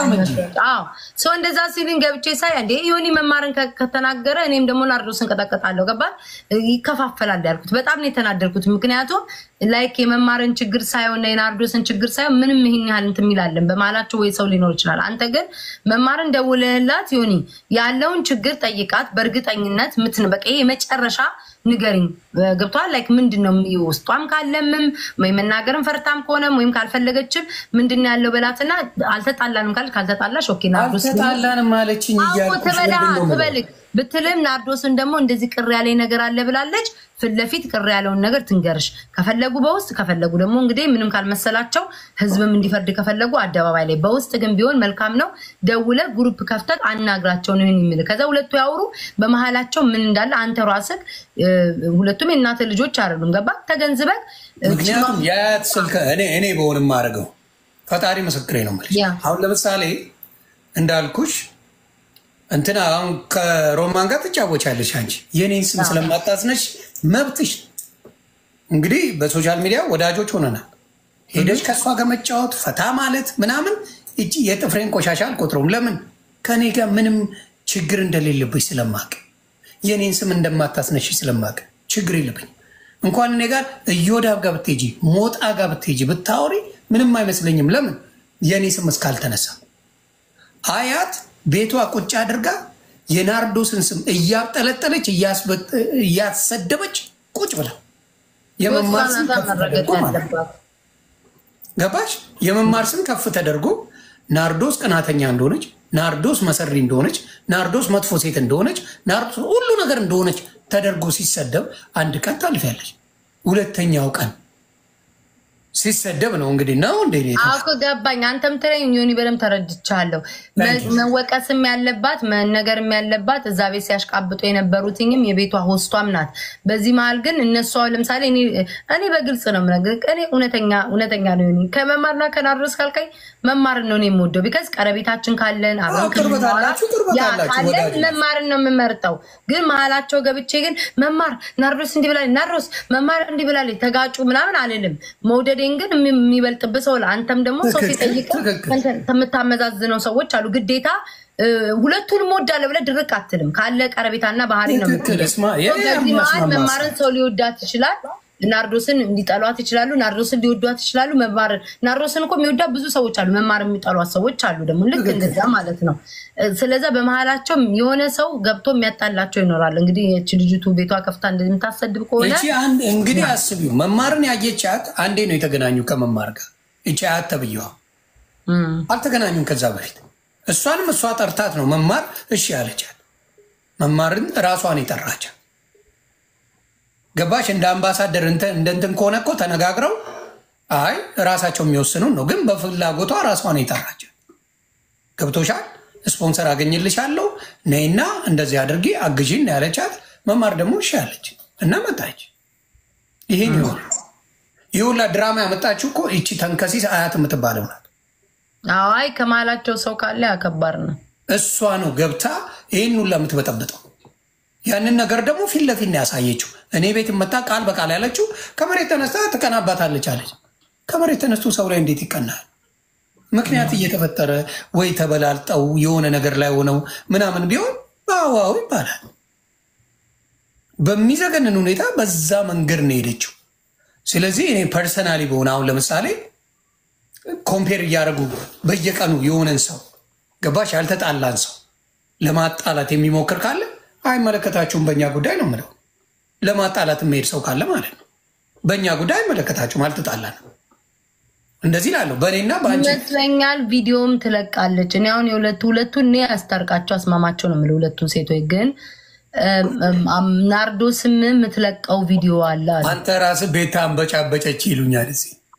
ሰው እንደዛ ሲልን ገብቼ ሳይ እንዴ ዮኒ መማርን ከተናገረ እኔም ደግሞ ናርዶስን ቀጠቀጣለሁ። ገባ ይከፋፈላል ያልኩት በጣም ነው የተናደርኩት። ምክንያቱም ላይክ የመማርን ችግር ሳይሆን የናርዶስን ችግር ሳይሆን ምንም ይህን ያህል እንትን የሚላለን በመሀላቸው ወይ ሰው ሊኖር ይችላል። አንተ ግን መማርን ደውለህላት ዮኒ ያለውን ችግር ጠይቃት። በእርግጠኝነት ምትን በቃ የመጨረሻ ንገሪኝ ገብቷል። ላይክ ምንድን ነው ውስጧም ካለምም ወይ መናገርም ፈርታም ከሆነም ወይም ካልፈለገችም ምንድን ነው ያለው በላትና አልተጣላንም ካል ካልተጣላሽ ኦኬ ናርዶስ አልተጣላንም አለችኝ ትበልግ ብትልም ናርዶስን ደግሞ እንደዚህ ቅር ያለኝ ነገር አለ ብላለች። ፊት ለፊት ቅር ያለውን ነገር ትንገርሽ። ከፈለጉ በውስጥ ከፈለጉ ደግሞ እንግዲህ ምንም ካልመሰላቸው ህዝብም እንዲፈርድ ከፈለጉ አደባባይ ላይ፣ በውስጥ ግን ቢሆን መልካም ነው። ደውለ ግሩፕ ከፍተህ አናግራቸው ነው የሚል ከዛ ሁለቱ ያውሩ። በመሀላቸው ምን እንዳለ አንተ ራስህ ሁለቱም የእናተ ልጆች አይደሉም። ገባ ተገንዝበህ ምክንያቱም የአያት ስልክ እኔ እኔ በሆን የማደርገው ፈጣሪ ምስክሬ ነው የምልሽ። አሁን ለምሳሌ እንዳልኩሽ እንትና አሁን ከሮማን ጋር ትጫወቻለሽ አንቺ የኔን ስም ስለማታስነሽ መብትሽ። እንግዲህ በሶሻል ሚዲያ ወዳጆች ሆነናል። ሄደች ከእሷ ጋር መጫወት ፈታ ማለት ምናምን እጅ የጥፍሬን ቆሻሻ አልቆጥረውም። ለምን ከእኔ ጋር ምንም ችግር እንደሌለብሽ ስለማቅ የኔን ስም እንደማታስነሽ ስለማቅ ችግር የለብኝ። እንኳን እኔ ጋር እዮዳብ ጋር ብትሄጂ ሞጣ ጋር ብትሄጂ ብታወሪ ምንም አይመስለኝም። ለምን የእኔ ስም እስካልተነሳ አያት ቤቷ ቁጭ አድርጋ የናርዶስን ስም እያጠለጠለች እያሰደበች ቁጭ ብላ የመማር ስም ከፍ ተደርጎ ማለት ገባሽ? የመማር ስም ከፍ ተደርጎ ናርዶስ ቅናተኛ እንደሆነች፣ ናርዶስ መሰሪ እንደሆነች፣ ናርዶስ መጥፎ ሴት እንደሆነች፣ ናርዶስ ሁሉ ነገር እንደሆነች ተደርጎ ሲሰደብ አንድ ቀን ታልፊያለች። ሁለተኛው ቀን ሲሰደብ ነው እንግዲህ ነው እንደ አውቅ ገባኝ። አንተም ትለኝ ዮኒ በደምብ ተረድቻለሁ። መወቀስም ያለባት መነገርም ያለባት እዛ ቤት ሲያሽቃብጡ የነበሩትኝም የቤቷ ሆስቷም ናት። በዚህ መሀል ግን እነሷ ለምሳሌ እኔ በግልጽ ነው የምነግርህ፣ እኔ እውነተኛ እውነተኛ ነው ዮኒ ከመማርና ከናርዶስ ካልካኝ መማርን ነው የምወደው። ቢከዝ ቀረቤታችን ካለን አብረን ካለን መማርን ነው የምመርጠው። ግን መሀላቸው ገብቼ ግን መማር ናርዶስ እንዲህ ብላለች፣ ናርዶስ መማር እንዲህ ብላለች፣ ተጋጩ ምናምን አልልም መውደድ ግን የሚበልጥብህ ሰው አንተም ደግሞ ሰው ሲጠይቅ የምታመዛዝነው ሰዎች አሉ። ግዴታ ሁለቱንም ወዳለ ብለህ ድርቅ አትልም። ካለ ቀረቤታና ባህሪ ነው። በዚህ መሀል መማርን ሰው ሊወዳት ይችላል። ናርዶስን እንዲጠሏት ይችላሉ። ናርዶስን ሊወዷት ይችላሉ። መማር ናርዶስን እኮ የሚወዷት ብዙ ሰዎች አሉ። መማር የሚጠሏት ሰዎች አሉ ደግሞ ልክ እንደዛ ማለት ነው። ስለዛ በመሀላቸው የሆነ ሰው ገብቶ የሚያጣላቸው ይኖራል። እንግዲህ ይህች ልጅቱ ቤቷ ከፍታ እንደምታሰድብ ከሆነ እንግዲህ አስቢው። መማርን ያየቻት አንዴ ነው የተገናኙ ከመማር ጋር እቺ አያት ተብዬዋ አልተገናኙም ከዛ በፊት እሷንም እሷ ጠርታት ነው መማር እሺ ያለቻት። መማርን እራሷን የጠራቻት ገባሽ? እንደ አምባሳደር እንደ እንትን ከሆነ እኮ ተነጋግረው አይ ራሳቸው የሚወስኑን ነው። ግን በፍላጎቷ ራሷን የጠራቻት ገብቶሻል? ስፖንሰር አገኝልሻለሁ ነይና እንደዚህ አድርጊ አግዢን ያለቻት። መማር ደግሞ እሺ ያለች እና መጣች። ይሄን ይሆን ይህ ሁላ ድራማ ያመጣችው እኮ ይቺ ተንከሲስ አያት የምትባለው ናት። አይ ከመሀላቸው ሰው ካለ ያከባድ ነው። እሷ ነው ገብታ ይህን ሁላ የምትበጠብጠው። ያንን ነገር ደግሞ ፊት ለፊት ነው ያሳየችው። እኔ ቤት መጣ ቃል በቃል ያለችው ከመሬት ተነስታ ትቀናባታለች አለች። ከመሬት ተነስቶ ሰው ላይ እንዴት ይቀናል? ምክንያት እየተፈጠረ ወይ ተበላልጠው የሆነ ነገር ላይ ሆነው ምናምን ቢሆን በአዋው ይባላል። በሚዘገንን ሁኔታ በዛ መንገድ ነው የሄደችው። ስለዚህ እኔ ፐርሰናሊ በሆነ አሁን ለምሳሌ ኮምፔር እያደረጉ በየቀኑ የሆነን ሰው ገባሽ ያልተጣላን ሰው ለማጣላት የሚሞክር ካለ አይመለከታችሁም፣ በእኛ ጉዳይ ነው የምለው። ለማጣላት የሚሄድ ሰው ካለ ማለት ነው በእኛ ጉዳይ አይመለከታችሁም፣ አልተጣላንም። እንደዚህ ላለሁ በእኔና በአንቺ ይመስለኛል። ቪዲዮም ትለቃለች። እኔ አሁን የሁለቱ ሁለቱን እኔ ያስታርቃቸው አስማማቸው ነው የምለው። ሁለቱን ሴቶች ግን ናርዶስም የምትለቀው ቪዲዮ አለ። አንተ ራስህ ቤት አንበጫበጨች ይሉኛል እዚህ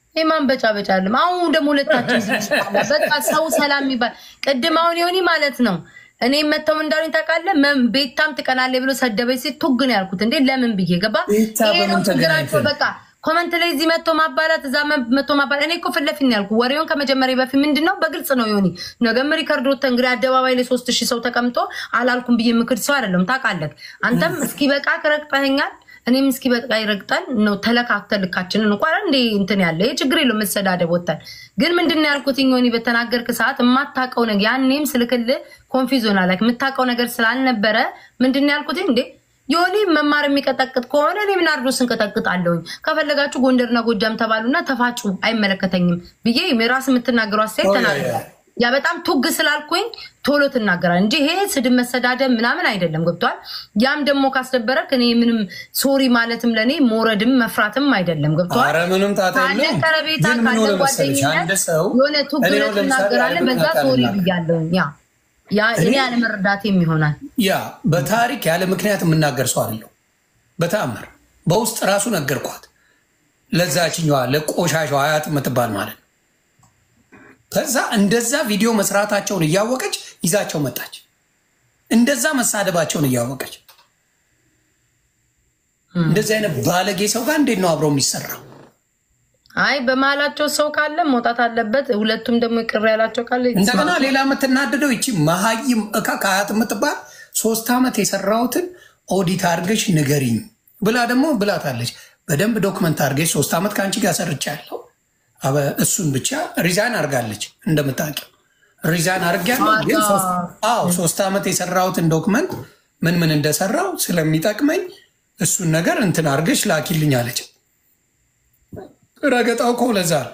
የማን በጫ በጫ አለም። አሁን ደግሞ ሁለታችን በቃ ሰው ሰላም የሚባል ቅድም አሁን የሆኒ ማለት ነው እኔ መተው እንዳሉኝ ታውቃለህ። መም- ቤታም ትቀናለህ ብሎ ሰደበኝ ሲል ቱግ ነው ያልኩት። እንዴ ለምን ብዬ ገባ። ቤታ ይሄ ነው በምን ችግራቸው። ተገናኝተን? በቃ ኮመንት ላይ እዚህ መጥቶ ማባላት እዛ መ- መጥቶ ማባላት። እኔ እኮ ፊት ለፊት ነው ያልኩት። ወሬውን ከመጀመሪያ በፊት ምንድን ነው በግልጽ ነው የሆኒ ነገም ሪከርድ ወጥተ እንግዲህ አደባባይ ላይ ሶስት ሺህ ሰው ተቀምጦ አላልኩም ብዬ ምክር ሰው አይደለም ታውቃለህ። አንተም እስኪ በቃ ረግጠኸኛል እኔም እስኪ በቃ ይረግጠን ነው ተለካክተን ልካችንን እንኳን እንዴ እንትን ያለ ይህ ችግር የለው መሰዳደብ ወጥተን ግን ምንድን ነው ያልኩት ሆኒ በተናገርክ ሰዓት የማታውቀው ነገር ያኔም ስልክልህ ኮንፊዝ ሆናል የምታውቀው ነገር ስላልነበረ ምንድን ነው ያልኩት እንዴ የሆነ መማር የሚቀጠቅጥ ከሆነ እኔ ናርዶስን እንቀጠቅጣለሁኝ ከፈለጋችሁ ጎንደርና ጎጃም ተባሉና ተፋጩ አይመለከተኝም ብዬ የራስ የምትናገሩ አስተያየት ተናግሯል። ያ በጣም ቱግ ስላልኩኝ ቶሎ ትናገራል እንጂ ይሄ ስድብ መሰዳደብ ምናምን አይደለም። ገብቷል። ያም ደግሞ ካስደበረክ እኔ ምንም ሶሪ ማለትም ለእኔ መውረድም መፍራትም አይደለም። ገብቷል። ኧረ ምንም ጣጣ ካለ የለውም። ቀረቤታ ግን ምን ካለ ሆነ መሰለሽ አንድ ጓደኝነት ሰው የሆነ ቱግ እኔ ብለህ አሁን ለምሳሌ ትናገራለህ። በዛ ያለምክንያት ሶሪ አልናገርም። ብያለሁኝ። ያ ያ እኔ አለመረዳቴም ይሆናል። ያ በታሪክ ያለ ምክንያት የምናገር ሰው አይደለሁ። በተአምር በውስጥ ራሱ ነገርኳት ለዛችኛዋ ለቆሻሻው አያት የምትባል ማለት ነው። ከዛ እንደዛ ቪዲዮ መስራታቸውን እያወቀች ይዛቸው መጣች። እንደዛ መሳደባቸውን እያወቀች እንደዚህ አይነት ባለጌ ሰው ጋር እንዴት ነው አብሮ የሚሰራው? አይ በመሀላቸው ሰው ካለ መውጣት አለበት። ሁለቱም ደግሞ ቅር ያላቸው ካለ እንደገና ሌላ የምትናደደው ይቺ መሀይም እካ ከአያት የምትባል ሶስት ዓመት የሰራሁትን ኦዲት አድርገሽ ንገሪኝ ብላ ደግሞ ብላታለች። በደንብ ዶክመንት አድርገሽ ሶስት ዓመት ከአንቺ ጋር ሰርቻለሁ። አበ- እሱን ብቻ ሪዛይን አድርጋለች። እንደምታውቂው ሪዛይን አድርጊያለሁ፣ ግን ሶስት- አዎ ሶስት ዓመት የሰራሁትን ዶክመንት ምን ምን እንደሰራው ስለሚጠቅመኝ እሱን ነገር እንትን አድርገሽ ላኪልኝ አለች። ረገጣው እኮ ለዛ ነው።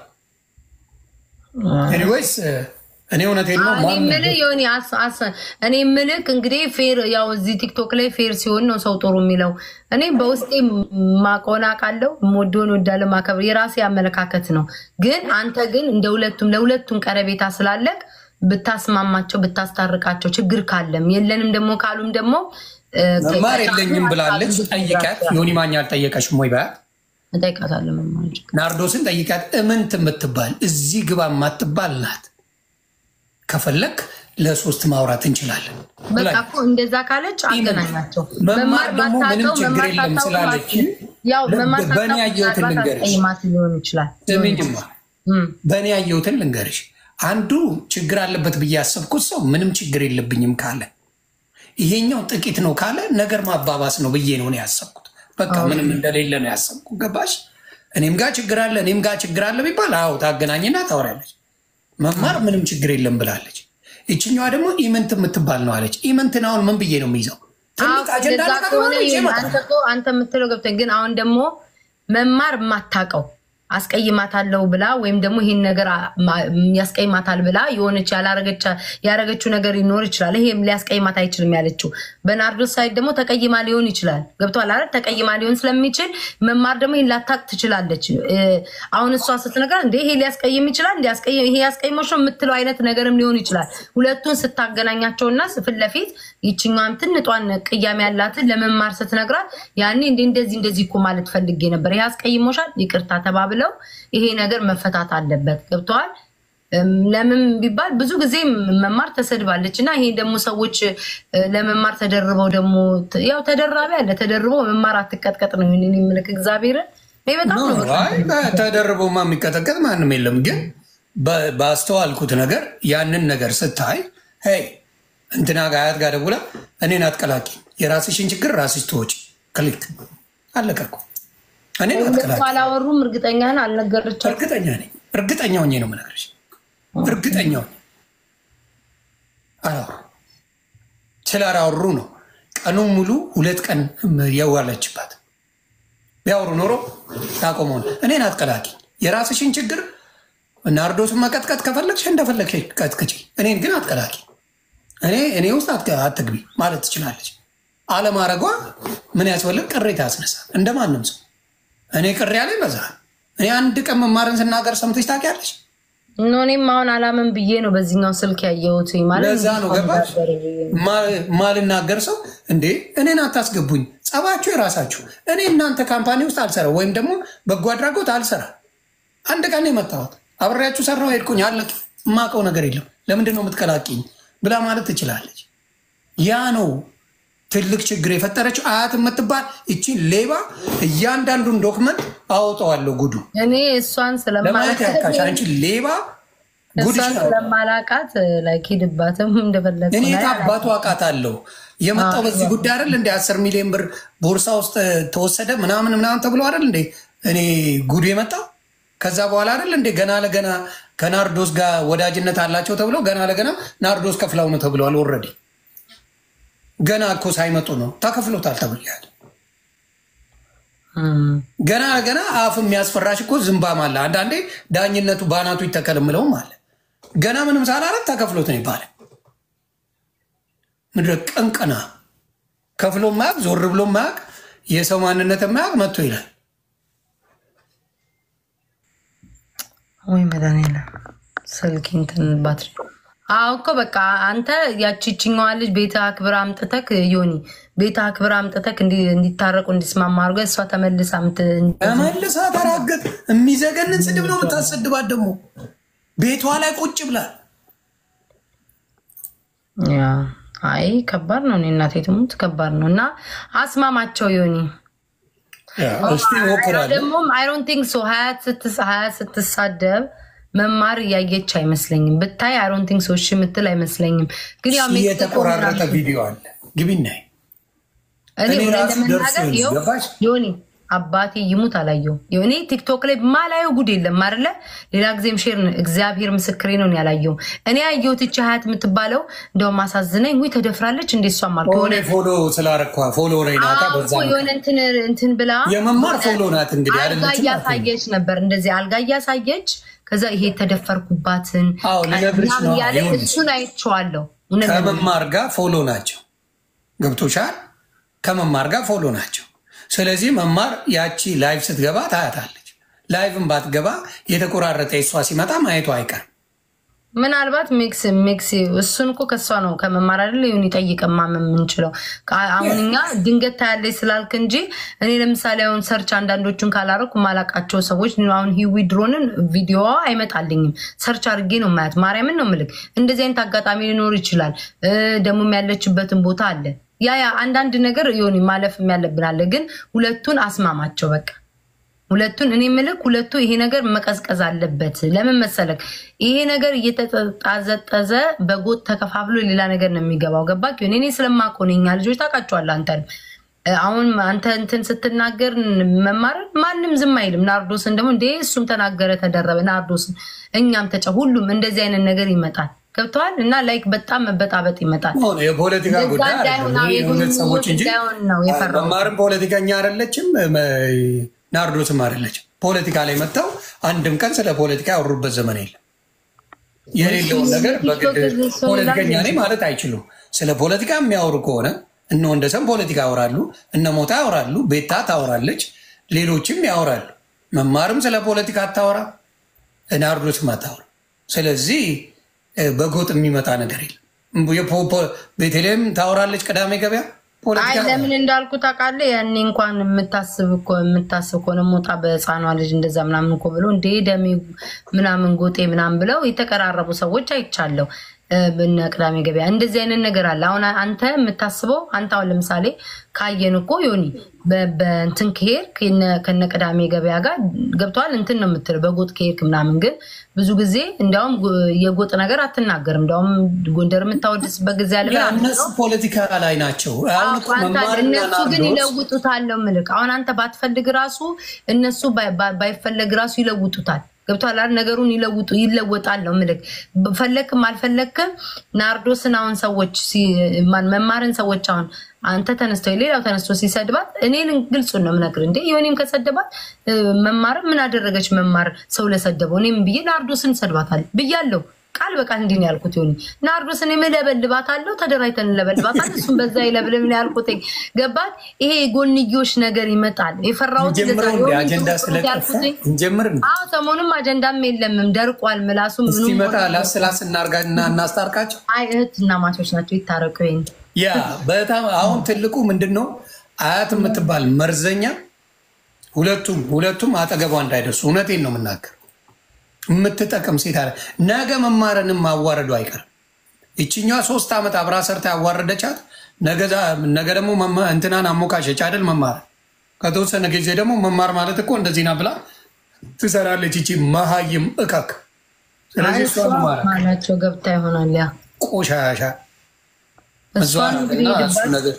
ኤኒዌይስ እኔ እውነቴን ነው እኔ ማን የምልህ የሆነ አስ- አስ- እኔ የምልህ እንግዲህ ፌር ያው እዚህ ቲክቶክ ላይ ፌር ሲሆን ነው ሰው ጥሩ የሚለው። እኔ በውስጤ ማቆና ቃለው የምወደውን ወዳለ ማከብር የራሴ አመለካከት ነው። ግን አንተ ግን እንደ ሁለቱም ለሁለቱም ቀረቤታ ስላለቅ ብታስማማቸው ብታስታርቃቸው ችግር ካለም የለንም ደግሞ ካሉም ደግሞ እ፣ መማር የለኝም ብላለች። ጠይቃት። ዮኒ ማኛ አልጠየቀሽም ወይ በያት። እጠይቃታለሁ መማር ችግር ናርዶስን ጠይቃት። እምንት የምትባል እዚህ ግባ የማትባል ናት። ከፈለክ ለሶስት ማውራት እንችላለን በቃ ብላኝ። እኮ እንደዛ ካለች አገናኛቸው። መማር ደግሞ ምንም ማታውቀው ችግር መማር የለም ታውቀው ስላለች ያው መማር በእኔ ታውቀው ያየሁትን ምናልባት ልንገርሽ። አስቀይማት ሊሆን ይችላል። ስሚኝማ እም፣ በእኔ ያየሁትን ልንገርሽ። አንዱ ችግር አለበት ብዬ ያሰብኩት ሰው ምንም ችግር የለብኝም ካለ፣ ይሄኛው ጥቂት ነው ካለ ነገር ማባባስ ነው ብዬ ነው እኔ ያሰብኩት። በቃ ምንም እንደሌለ ነው ያሰብኩት። ገባሽ? እኔም ጋር ችግር አለ እኔም ጋር ችግር አለ ቢባል አዎ ታገናኝና ታወራለች። መማር ምንም ችግር የለም ብላለች። ይችኛዋ ደግሞ ኢምንት የምትባል ነው አለች። ኢምንትን አሁን ምን ብዬ ነው የሚይዘው? ትልቅ አዎ፣ አጀንዳ እንደዛ ነገር ከሆነ ሆነ ይዤ ይሁን። እመጣለሁ። አንተ እኮ አንተ የምትለው ገብቶኝ፣ ግን አሁን ደግሞ መማር የማታውቀው አስቀይማታለሁ ብላ ወይም ደግሞ ይህን ነገር አ- ማ- ያስቀይማታል ብላ የሆነች ያላረገች- ያረገችው ነገር ሊኖር ይችላል። ይሄም ሊያስቀይማት አይችልም ያለችው። በናርዶስ ሳይድ ደግሞ ተቀይማ ሊሆን ይችላል። ገብቶሃል አይደል? ተቀይማ ሊሆን ስለሚችል መማር ደግሞ ይህን ላታቅ ትችላለች። እ፣ አሁን እሷ ስትነግራት እንደ ይሄ ሊያስቀይም ይችላል እንደ ያስቀይም- ይሄ ያስቀይሞች ነው የምትለው አይነት ነገርም ሊሆን ይችላል። ሁለቱን ስታገናኛቸውና ፊት ለፊት ይችኛዋም ትንጧን ቅያሜ ያላትን ለመማር ስትነግራት ያኔ እንደ እንደዚህ እንደዚህ እኮ ማለት ፈልጌ ነበር፣ ይሄ አስቀይሞሻል፣ ይቅርታ ተባብለው ይሄ ነገር መፈታት አለበት። ገብተዋል። እም፣ ለምን ቢባል ብዙ ጊዜ መማር ተሰድባለች እና ይሄ ደግሞ ሰዎች እ፣ ለመማር ተደርበው ደግሞ ት- ያው ተደራቢ አለ ተደርበው መማር አትቀጥቀጥ ነው እኔ የምልክ እግዚአብሔርን ይሄ በጣም ነው በቃ። አይ ተደርቦማ የሚቀጠቀጥ ማንም የለም። ግን በ- ባስተዋልኩት ነገር ያንን ነገር ስታይ ሄይ እንትና ጋር አያት ጋር ደውላ እኔን አትቀላቂ፣ የራስሽን ችግር ራስሽ ትወጪ። ክሊክ አለቀ እኮ። እኔን ሁለቱ አትቀላቂ። አላወሩም። እርግጠኛ ነህ? አልነገረቻትም። እርግጠኛ ነኝ፣ እርግጠኛ ሆኜ ነው የምነግርሽ። እርግጠኛ ሆኜ አላወሩ ስላላወሩ ነው ቀኑን ሙሉ ሁለት ቀን የዋለችባት። ቢያወሩ ኖሮ ታቆመው ነው። እኔን አትቀላቂ። የራስሽን ችግር ናርዶስን መቀጥቀጥ ከፈለግሽ እንደፈለግሽ ቀጥቅጪ። እኔን ግን አትቀላቂ። እኔ እኔ ውስጥ አትገ- አትግቢ ማለት ትችላለች። አለማድረጓ ምን ያስፈልግ? ቅሬታ ያስነሳል። እንደ ማንም ሰው እኔ ቅር ያለኝ በዛ። እኔ አንድ ቀን መማርን ስናገር ሰምተሽ ታውቂያለሽ? ኖ እኔም አሁን አላምን ብዬ ነው በዚህኛው ስልክ ያየሁት። ማለት ለዛ ነው ገባሽ? ማ- ማልናገር ሰው እንዴ እኔን አታስገቡኝ፣ ጸባችሁ የራሳችሁ። እኔ እናንተ ካምፓኒ ውስጥ አልሰራ ወይም ደግሞ በጎ አድራጎት አልሰራ አንድ ቀን ነው የመጣሁት። አብሬያችሁ ሰራው ሄድኩኝ፣ አለቅ የማውቀው ነገር የለም። ለምንድን ነው የምትቀላቂኝ ብላ ማለት ትችላለች። ያ ነው ትልቅ ችግር የፈጠረችው አያት የምትባል እቺን ሌባ። እያንዳንዱን ዶክመንት አወጣዋለሁ ጉዱ እኔ እሷን ለማለት ያካሽ አንቺ ሌባ ጉድሽ እሷን ነው። ስለማላቃት ላይ ሂድባትም እንደፈለግ እኔ ከአባቱ አውቃታለሁ። የመጣው በዚህ ጉዳይ አይደል እንደ አስር ሚሊዮን ብር ቦርሳ ውስጥ ተወሰደ ምናምን ምናምን ተብሎ አይደል እንዴ እኔ ጉዱ የመጣው ከዛ በኋላ አይደል እንዴ ገና ለገና ከናርዶስ ጋር ወዳጅነት አላቸው ተብሎ ገና ለገና ናርዶስ ከፍላው ነው ተብለዋል። ኦልሬዲ ገና እኮ ሳይመጡ ነው ተከፍሎታል ተብያል። ገና ለገና አፍ የሚያስፈራሽ እኮ ዝምባም አለ። አንዳንዴ ዳኝነቱ በአናቱ ይተከልምለውም አለ። ገና ምንም ሳላረግ ተከፍሎት ነው ይባላል። ምድረ ቀንቀና ከፍሎ ማያቅ ዞር ብሎ ማያቅ የሰው ማንነት ማያቅ መጥቶ ይላል። ወይ መድኃኒዓለም ስልክ እንትን ባትሪ አዎ እኮ በቃ አንተ ያቺችኛዋ ልጅ ቤተ አክብር አምጥተክ ዮኒ ቤተ አክብር አምጥተክ እንዲ- እንዲታረቁ እንዲስማማ አድርገህ እሷ ተመልሳ ምት ተመልሳ ተራገጥ የሚዘገንን ስድብ ነው የምታሰድባት። ደግሞ ቤቷ ላይ ቁጭ ብላል። ያ አይ ከባድ ነው። እኔ እናቴ ትሙት ከባድ ነው። እና አስማማቸው ዮኒ እስቲ ሞክራለሁ። ደግሞም አይሮን ቲንክ ሶ ሀያት ስትስ- ሀያት ስትሳደብ መማር እያየች አይመስለኝም። ብታይ አይሮን ቲንክ ሶ እሺ የምትል አይመስለኝም። ግን ያው ሜክሲኮ የተቆራረጠ ምናምን- ቪዲዮ አለ ግቢና እኔ እኔ እውነት ራሱ ለመናገር ደርሶኝ ይኸው ገባሽ? ዮኒ አባቴ ይሙት አላየው። እኔ ቲክቶክ ላይ ማላየው ጉድ የለም አይደለ? ሌላ ጊዜም ሼር እግዚአብሔር ምስክሬ ነው ያላየው። እኔ ያየሁት እቺ ሀያት የምትባለው እንደውም አሳዝነኝ። ውይ ተደፍራለች እንዴ እሷም አልኩ ሆኔ ፎሎ ስላረኳ ፎሎ ረይናታ አዎ በዛ እኮ የሆነ እንትን እንትን ብላ የመማር ፎሎ ናት እንግዲህ አልጋ አይደለችም? እያሳየች ነበር፣ እንደዚህ አልጋ እያሳየች ከዛ ይሄ የተደፈርኩባትን አዎ፣ ልነግርሽ ምናምን ነው። እያለ ይኸውልሽ፣ እሱን አይቼዋለሁ። እውነት ነው። ከመማር ጋር ፎሎ ናቸው። ገብቶሻል? ከመማር ጋር ፎሎ ናቸው። ስለዚህ መማር ያቺ ላይቭ ስትገባ ታያታለች። ላይቭን ባትገባ የተቆራረጠ የሷ ሲመጣ ማየቱ አይቀርም። ምናልባት ሜክስ ሜክስ እሱን እኮ ከሷ ነው ከመማር አይደለ ይሁን ይጠይቀን ማመን የምንችለው ቃ- አሁን እኛ ድንገት ታያለች ስላልክ እንጂ እኔ ለምሳሌ አሁን ሰርች አንዳንዶቹን ካላረኩ ማላቃቸው ሰዎች አሁን ሂዊ ድሮንን ቪዲዮ አይመጣልኝም ሰርች አድርጌ ነው ማያት ማርያምን ነው ምልክ እንደዚህ አይነት አጋጣሚ ሊኖር ይችላል እ፣ ደግሞ ያለችበትን ቦታ አለ ያ ያ አንዳንድ ነገር የሆነ ማለፍ ያለብን አለ ግን ሁለቱን አስማማቸው በቃ ሁለቱን እኔ ምልክ ሁለቱ ይሄ ነገር መቀዝቀዝ አለበት። ለምን መሰለክ? ይሄ ነገር እየተጣዘጠዘ በጎጥ ተከፋፍሎ ሌላ ነገር ነው የሚገባው። ገባ? እኔ ስለማውቀው ነው የእኛ ልጆች ታውቃቸዋለህ። አንተን አሁን አንተ እንትን ስትናገር መማርን ማንም ዝም አይልም። ናርዶስን ደግሞ እንደ እሱም ተናገረ ተደረበ ናርዶስን እኛም ተጫ ሁሉም እንደዚህ አይነት ነገር ይመጣል። ገብተዋል እና ላይክ በጣም መበጣበጥ ይመጣል። ሆነ የፖለቲካ እንደዛ ጉዳይ እንዳይሆን አይደለም። ይሄ የሁለት ሰዎች እንጂ እንዳይሆን ነው የፈራሁት። መማርም ፖለቲከኛ አይደለችም፣ መ- ናርዶስም አይደለችም። ፖለቲካ ላይ መጥተው አንድም ቀን ስለ ፖለቲካ ያወሩበት ዘመን የለም። የሌለውን ነገር በግድ ፖለቲከኛ ነኝ ማለት አይችሉም። ስለ ፖለቲካ የሚያወሩ ከሆነ እነ ወንደሰን ፖለቲካ ያወራሉ፣ እነ ሞታ ያወራሉ፣ ቤታ ታወራለች፣ ሌሎችም ያወራሉ። መማርም ስለ ፖለቲካ አታወራ፣ ናርዶስም አታወራ። ስለዚህ እ፣ በጎጥ የሚመጣ ነገር የለም። የፖ- ፖ- ቤተልሔም ታወራለች ቅዳሜ ገበያ አይ ፖለቲካ ለምን እንዳልኩ ታውቃለህ? ያኔ እንኳን የምታስብ እኮ የምታስብ ከሆነ ሞጣ በህፃኗ ልጅ እንደዛ ምናምን እኮ ብለው እንደ ደሜ ምናምን ጎጤ ምናምን ብለው የተቀራረቡ ሰዎች አይቻለሁ። እ፣ በነ ቅዳሜ ገበያ እንደዚህ አይነት ነገር አለ። አሁን አንተ የምታስበው አንተ አሁን ለምሳሌ ካየን እኮ ዮኒ በ- በእንትን ከሄድክ የነ- ከነ ቅዳሜ ገበያ ጋር ገብተዋል እንትን ነው የምትለው በጎጥ ከሄድክ ምናምን። ግን ብዙ ጊዜ እንዲያውም ጎ- የጎጥ ነገር አትናገርም። እንዲያውም ጎንደር የምታወድስበት ጊዜ አለ። ያ እነሱ ፖለቲካ ላይ ናቸው። አሁን እኮ አንተ መማርና እነሱ ግን ናርዶስ ይለውጡታል ነው ምልክ። አሁን አንተ ባትፈልግ ራሱ እነሱ ባይ- ባይ- ባይፈለግ ራሱ ይለውጡታል። ገብቶሃል አይደል? ነገሩን ይለውጡ ይለወጣል ነው ምልክ። ፈለክም አልፈለክም ናርዶስን አሁን ሰዎች ሲ- ማን መማርን ሰዎች አሁን አንተ ተነስተው ሌላው ተነስቶ ሲሰድባት እኔን ግልጹን ነው የምነግርህ። እንዴ የሆኔም ከሰደባት እ፣ መማር ምን አደረገች? መማር ሰው ለሰደበው እኔም ብዬ ናርዶስን ሰድባታል ብያለሁ። ቃል በቃል እንዲህ ነው ያልኩት። ሆኒ ናርዶስን የምለበልባታለሁ ተደራጅተን እንለበልባታል። እሱም በዛ ይለብልም ነው ያልኩት። ገባት? ይሄ የጎንዮሽ ነገር ይመጣል። የፈራሁት እንጀምር እንደዛ እንደ የሆነ አጀንዳ ጥሩ ጥሩ ስለጠፋ ያልኩትኝ። እንጀምር እንደ አዎ ሰሞኑም አጀንዳም የለምም ደርቋል። ምላሱም ምኑም እስኪመጣ ሆነ- ላስላስ እናርጋና እናስታርቃቸው። አይ እህትና ማቾች ናቸው ይታረቁ። ይሄን ያ በጣም አሁን ትልቁ ምንድን ነው አያት የምትባል መርዘኛ ሁለቱም ሁለቱም አጠገቧ እንዳይደርሱ እውነቴን ነው የምናገር። የምትጠቅም ሴት አለ። ነገ መማርንም ማዋረዱ አይቀርም። ይችኛዋ ሶስት ዓመት አብራ ሰርታ ያዋረደቻት ነገ ደግሞ እንትናን አሞካሸች አይደል? መማር ከተወሰነ ጊዜ ደግሞ መማር ማለት እኮ እንደዚህ ና ብላ ትሰራለች። ይቺ መሀይም እከክ። ስለዚህ እሷ መማር ማናቸው ገብታ ይሆናል ያ ቆሻሻ እሷን እንግዲህ ሄድባት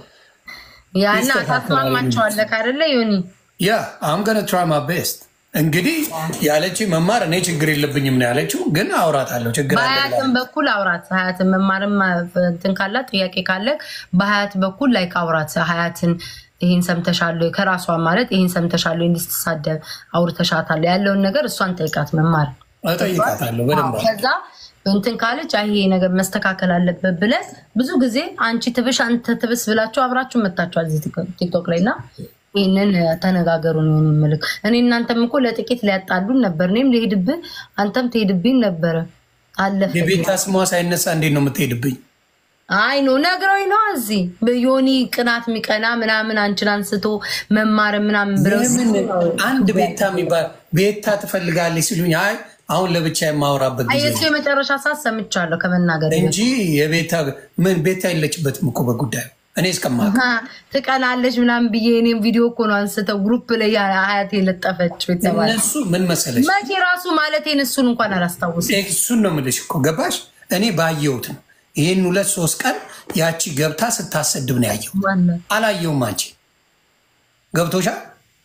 ያና ታስማማቸዋለህ አይደለ ዮኒ? ያ አም ገነ ትራይ ማ ቤስት እንግዲህ ያለች መማር እኔ ችግር የለብኝም ነው ያለችው። ግን አውራታለሁ ችግር በሀያትም በኩል አውራት ሀያትን መማርም እንትን ካላት ጥያቄ ካለ በሀያት በኩል ላይ አውራት ሀያትን ይህን ሰምተሻለሁ ከራሷ ማለት ይህን ሰምተሻለሁ እንድትሳደብ አውርተሻታለሁ ያለውን ነገር እሷን ጠይቃት መማር እጠይቃታለሁ በደንብ ከዛ እንትን ካለች አይ ይሄ ነገር መስተካከል አለበት ብለህ ብዙ ጊዜ አንቺ ትብሽ አንተ ትብስ ብላችሁ አብራችሁ መታችኋል እዚህ ቲክቶክ ላይ እና ይህንን ተነጋገሩ ነው የምልክ። እኔ እናንተም እኮ ለጥቂት ሊያጣሉን ነበር። እኔም ልሄድብህ አንተም ትሄድብኝ ነበረ። አለፈ። የቤታ ስሟ ሳይነሳ እንዴት ነው የምትሄድብኝ? አይ ኖ ነግረውኝ ነው እዚህ ዮኒ ቅናት የሚቀና ምናምን አንቺን አንስቶ መማር ምናምን ብለው አንድ ቤታ የሚባል ቤታ ትፈልጋለች ሲሉኝ አይ አሁን ለብቻ የማወራበት ጊዜ የሱ የመጨረሻ ሰዓት ሰምቻለሁ ከመናገር እንጂ የቤታ ምን ቤታ የለችበትም እኮ በጉዳዩ እኔ እስከማውቅ ትቀናለች ምናምን ብዬ እኔም ቪዲዮ እኮ ነው አንስተው ግሩፕ ላይ ሀያት የለጠፈችው የተባለ እነሱ ምን መሰለሽ መቼ ራሱ ማለቴን እሱን እንኳን አላስታውስም። እሱን ነው የምልሽ እኮ ገባሽ? እኔ ባየሁት ነው ይህን ሁለት ሶስት ቀን ያቺ ገብታ ስታሰድብ ነው ያየሁት። አላየውም አንቺ ገብቶሻል?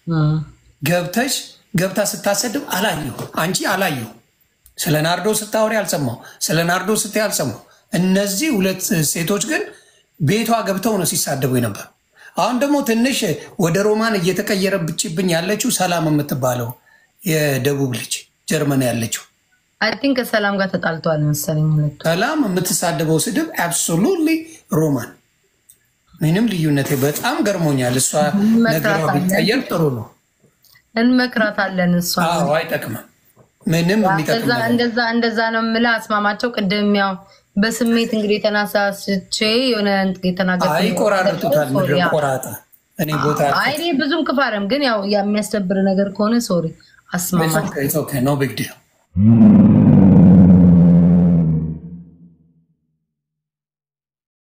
ገብተሽ ገብታ ስታሰድብ አላየሁ አንቺ አላየሁ። ስለ ናርዶ ስታወሪ አልሰማሁ፣ ስለ ናርዶ ስታይ አልሰማሁ። እነዚህ ሁለት ሴቶች ግን ቤቷ ገብተው ነው ሲሳደቡ የነበር። አሁን ደግሞ ትንሽ ወደ ሮማን እየተቀየረብችብኝ ያለችው ሰላም የምትባለው የደቡብ ልጅ ጀርመን ያለችው አይ ቲንክ ከሰላም ጋር ተጣልተዋል መሰለኝ ሁለቱ። ሰላም የምትሳደበው ስድብ አብሶሉትሊ ሮማን ምንም ልዩነት በጣም ገርሞኛል። እሷ ነገሯ ቢቀየር ጥሩ ነው። እንመክራታለን። እሷ አዎ አይጠቅምም፣ ምንም የሚጠቅም እንደዛ እንደዛ ነው የምልህ። አስማማቸው ቅድም ያው በስሜት እንግዲህ የተናሳስቼ የሆነ የተናገር ይቆራርጡታል። ምድረ ቆራጣ እኔ ቦታ አይ እኔ ብዙም ክፋርም ግን ያው የሚያስደብር ነገር ከሆነ ሶሪ አስማማ ኖ ቢግ ዲል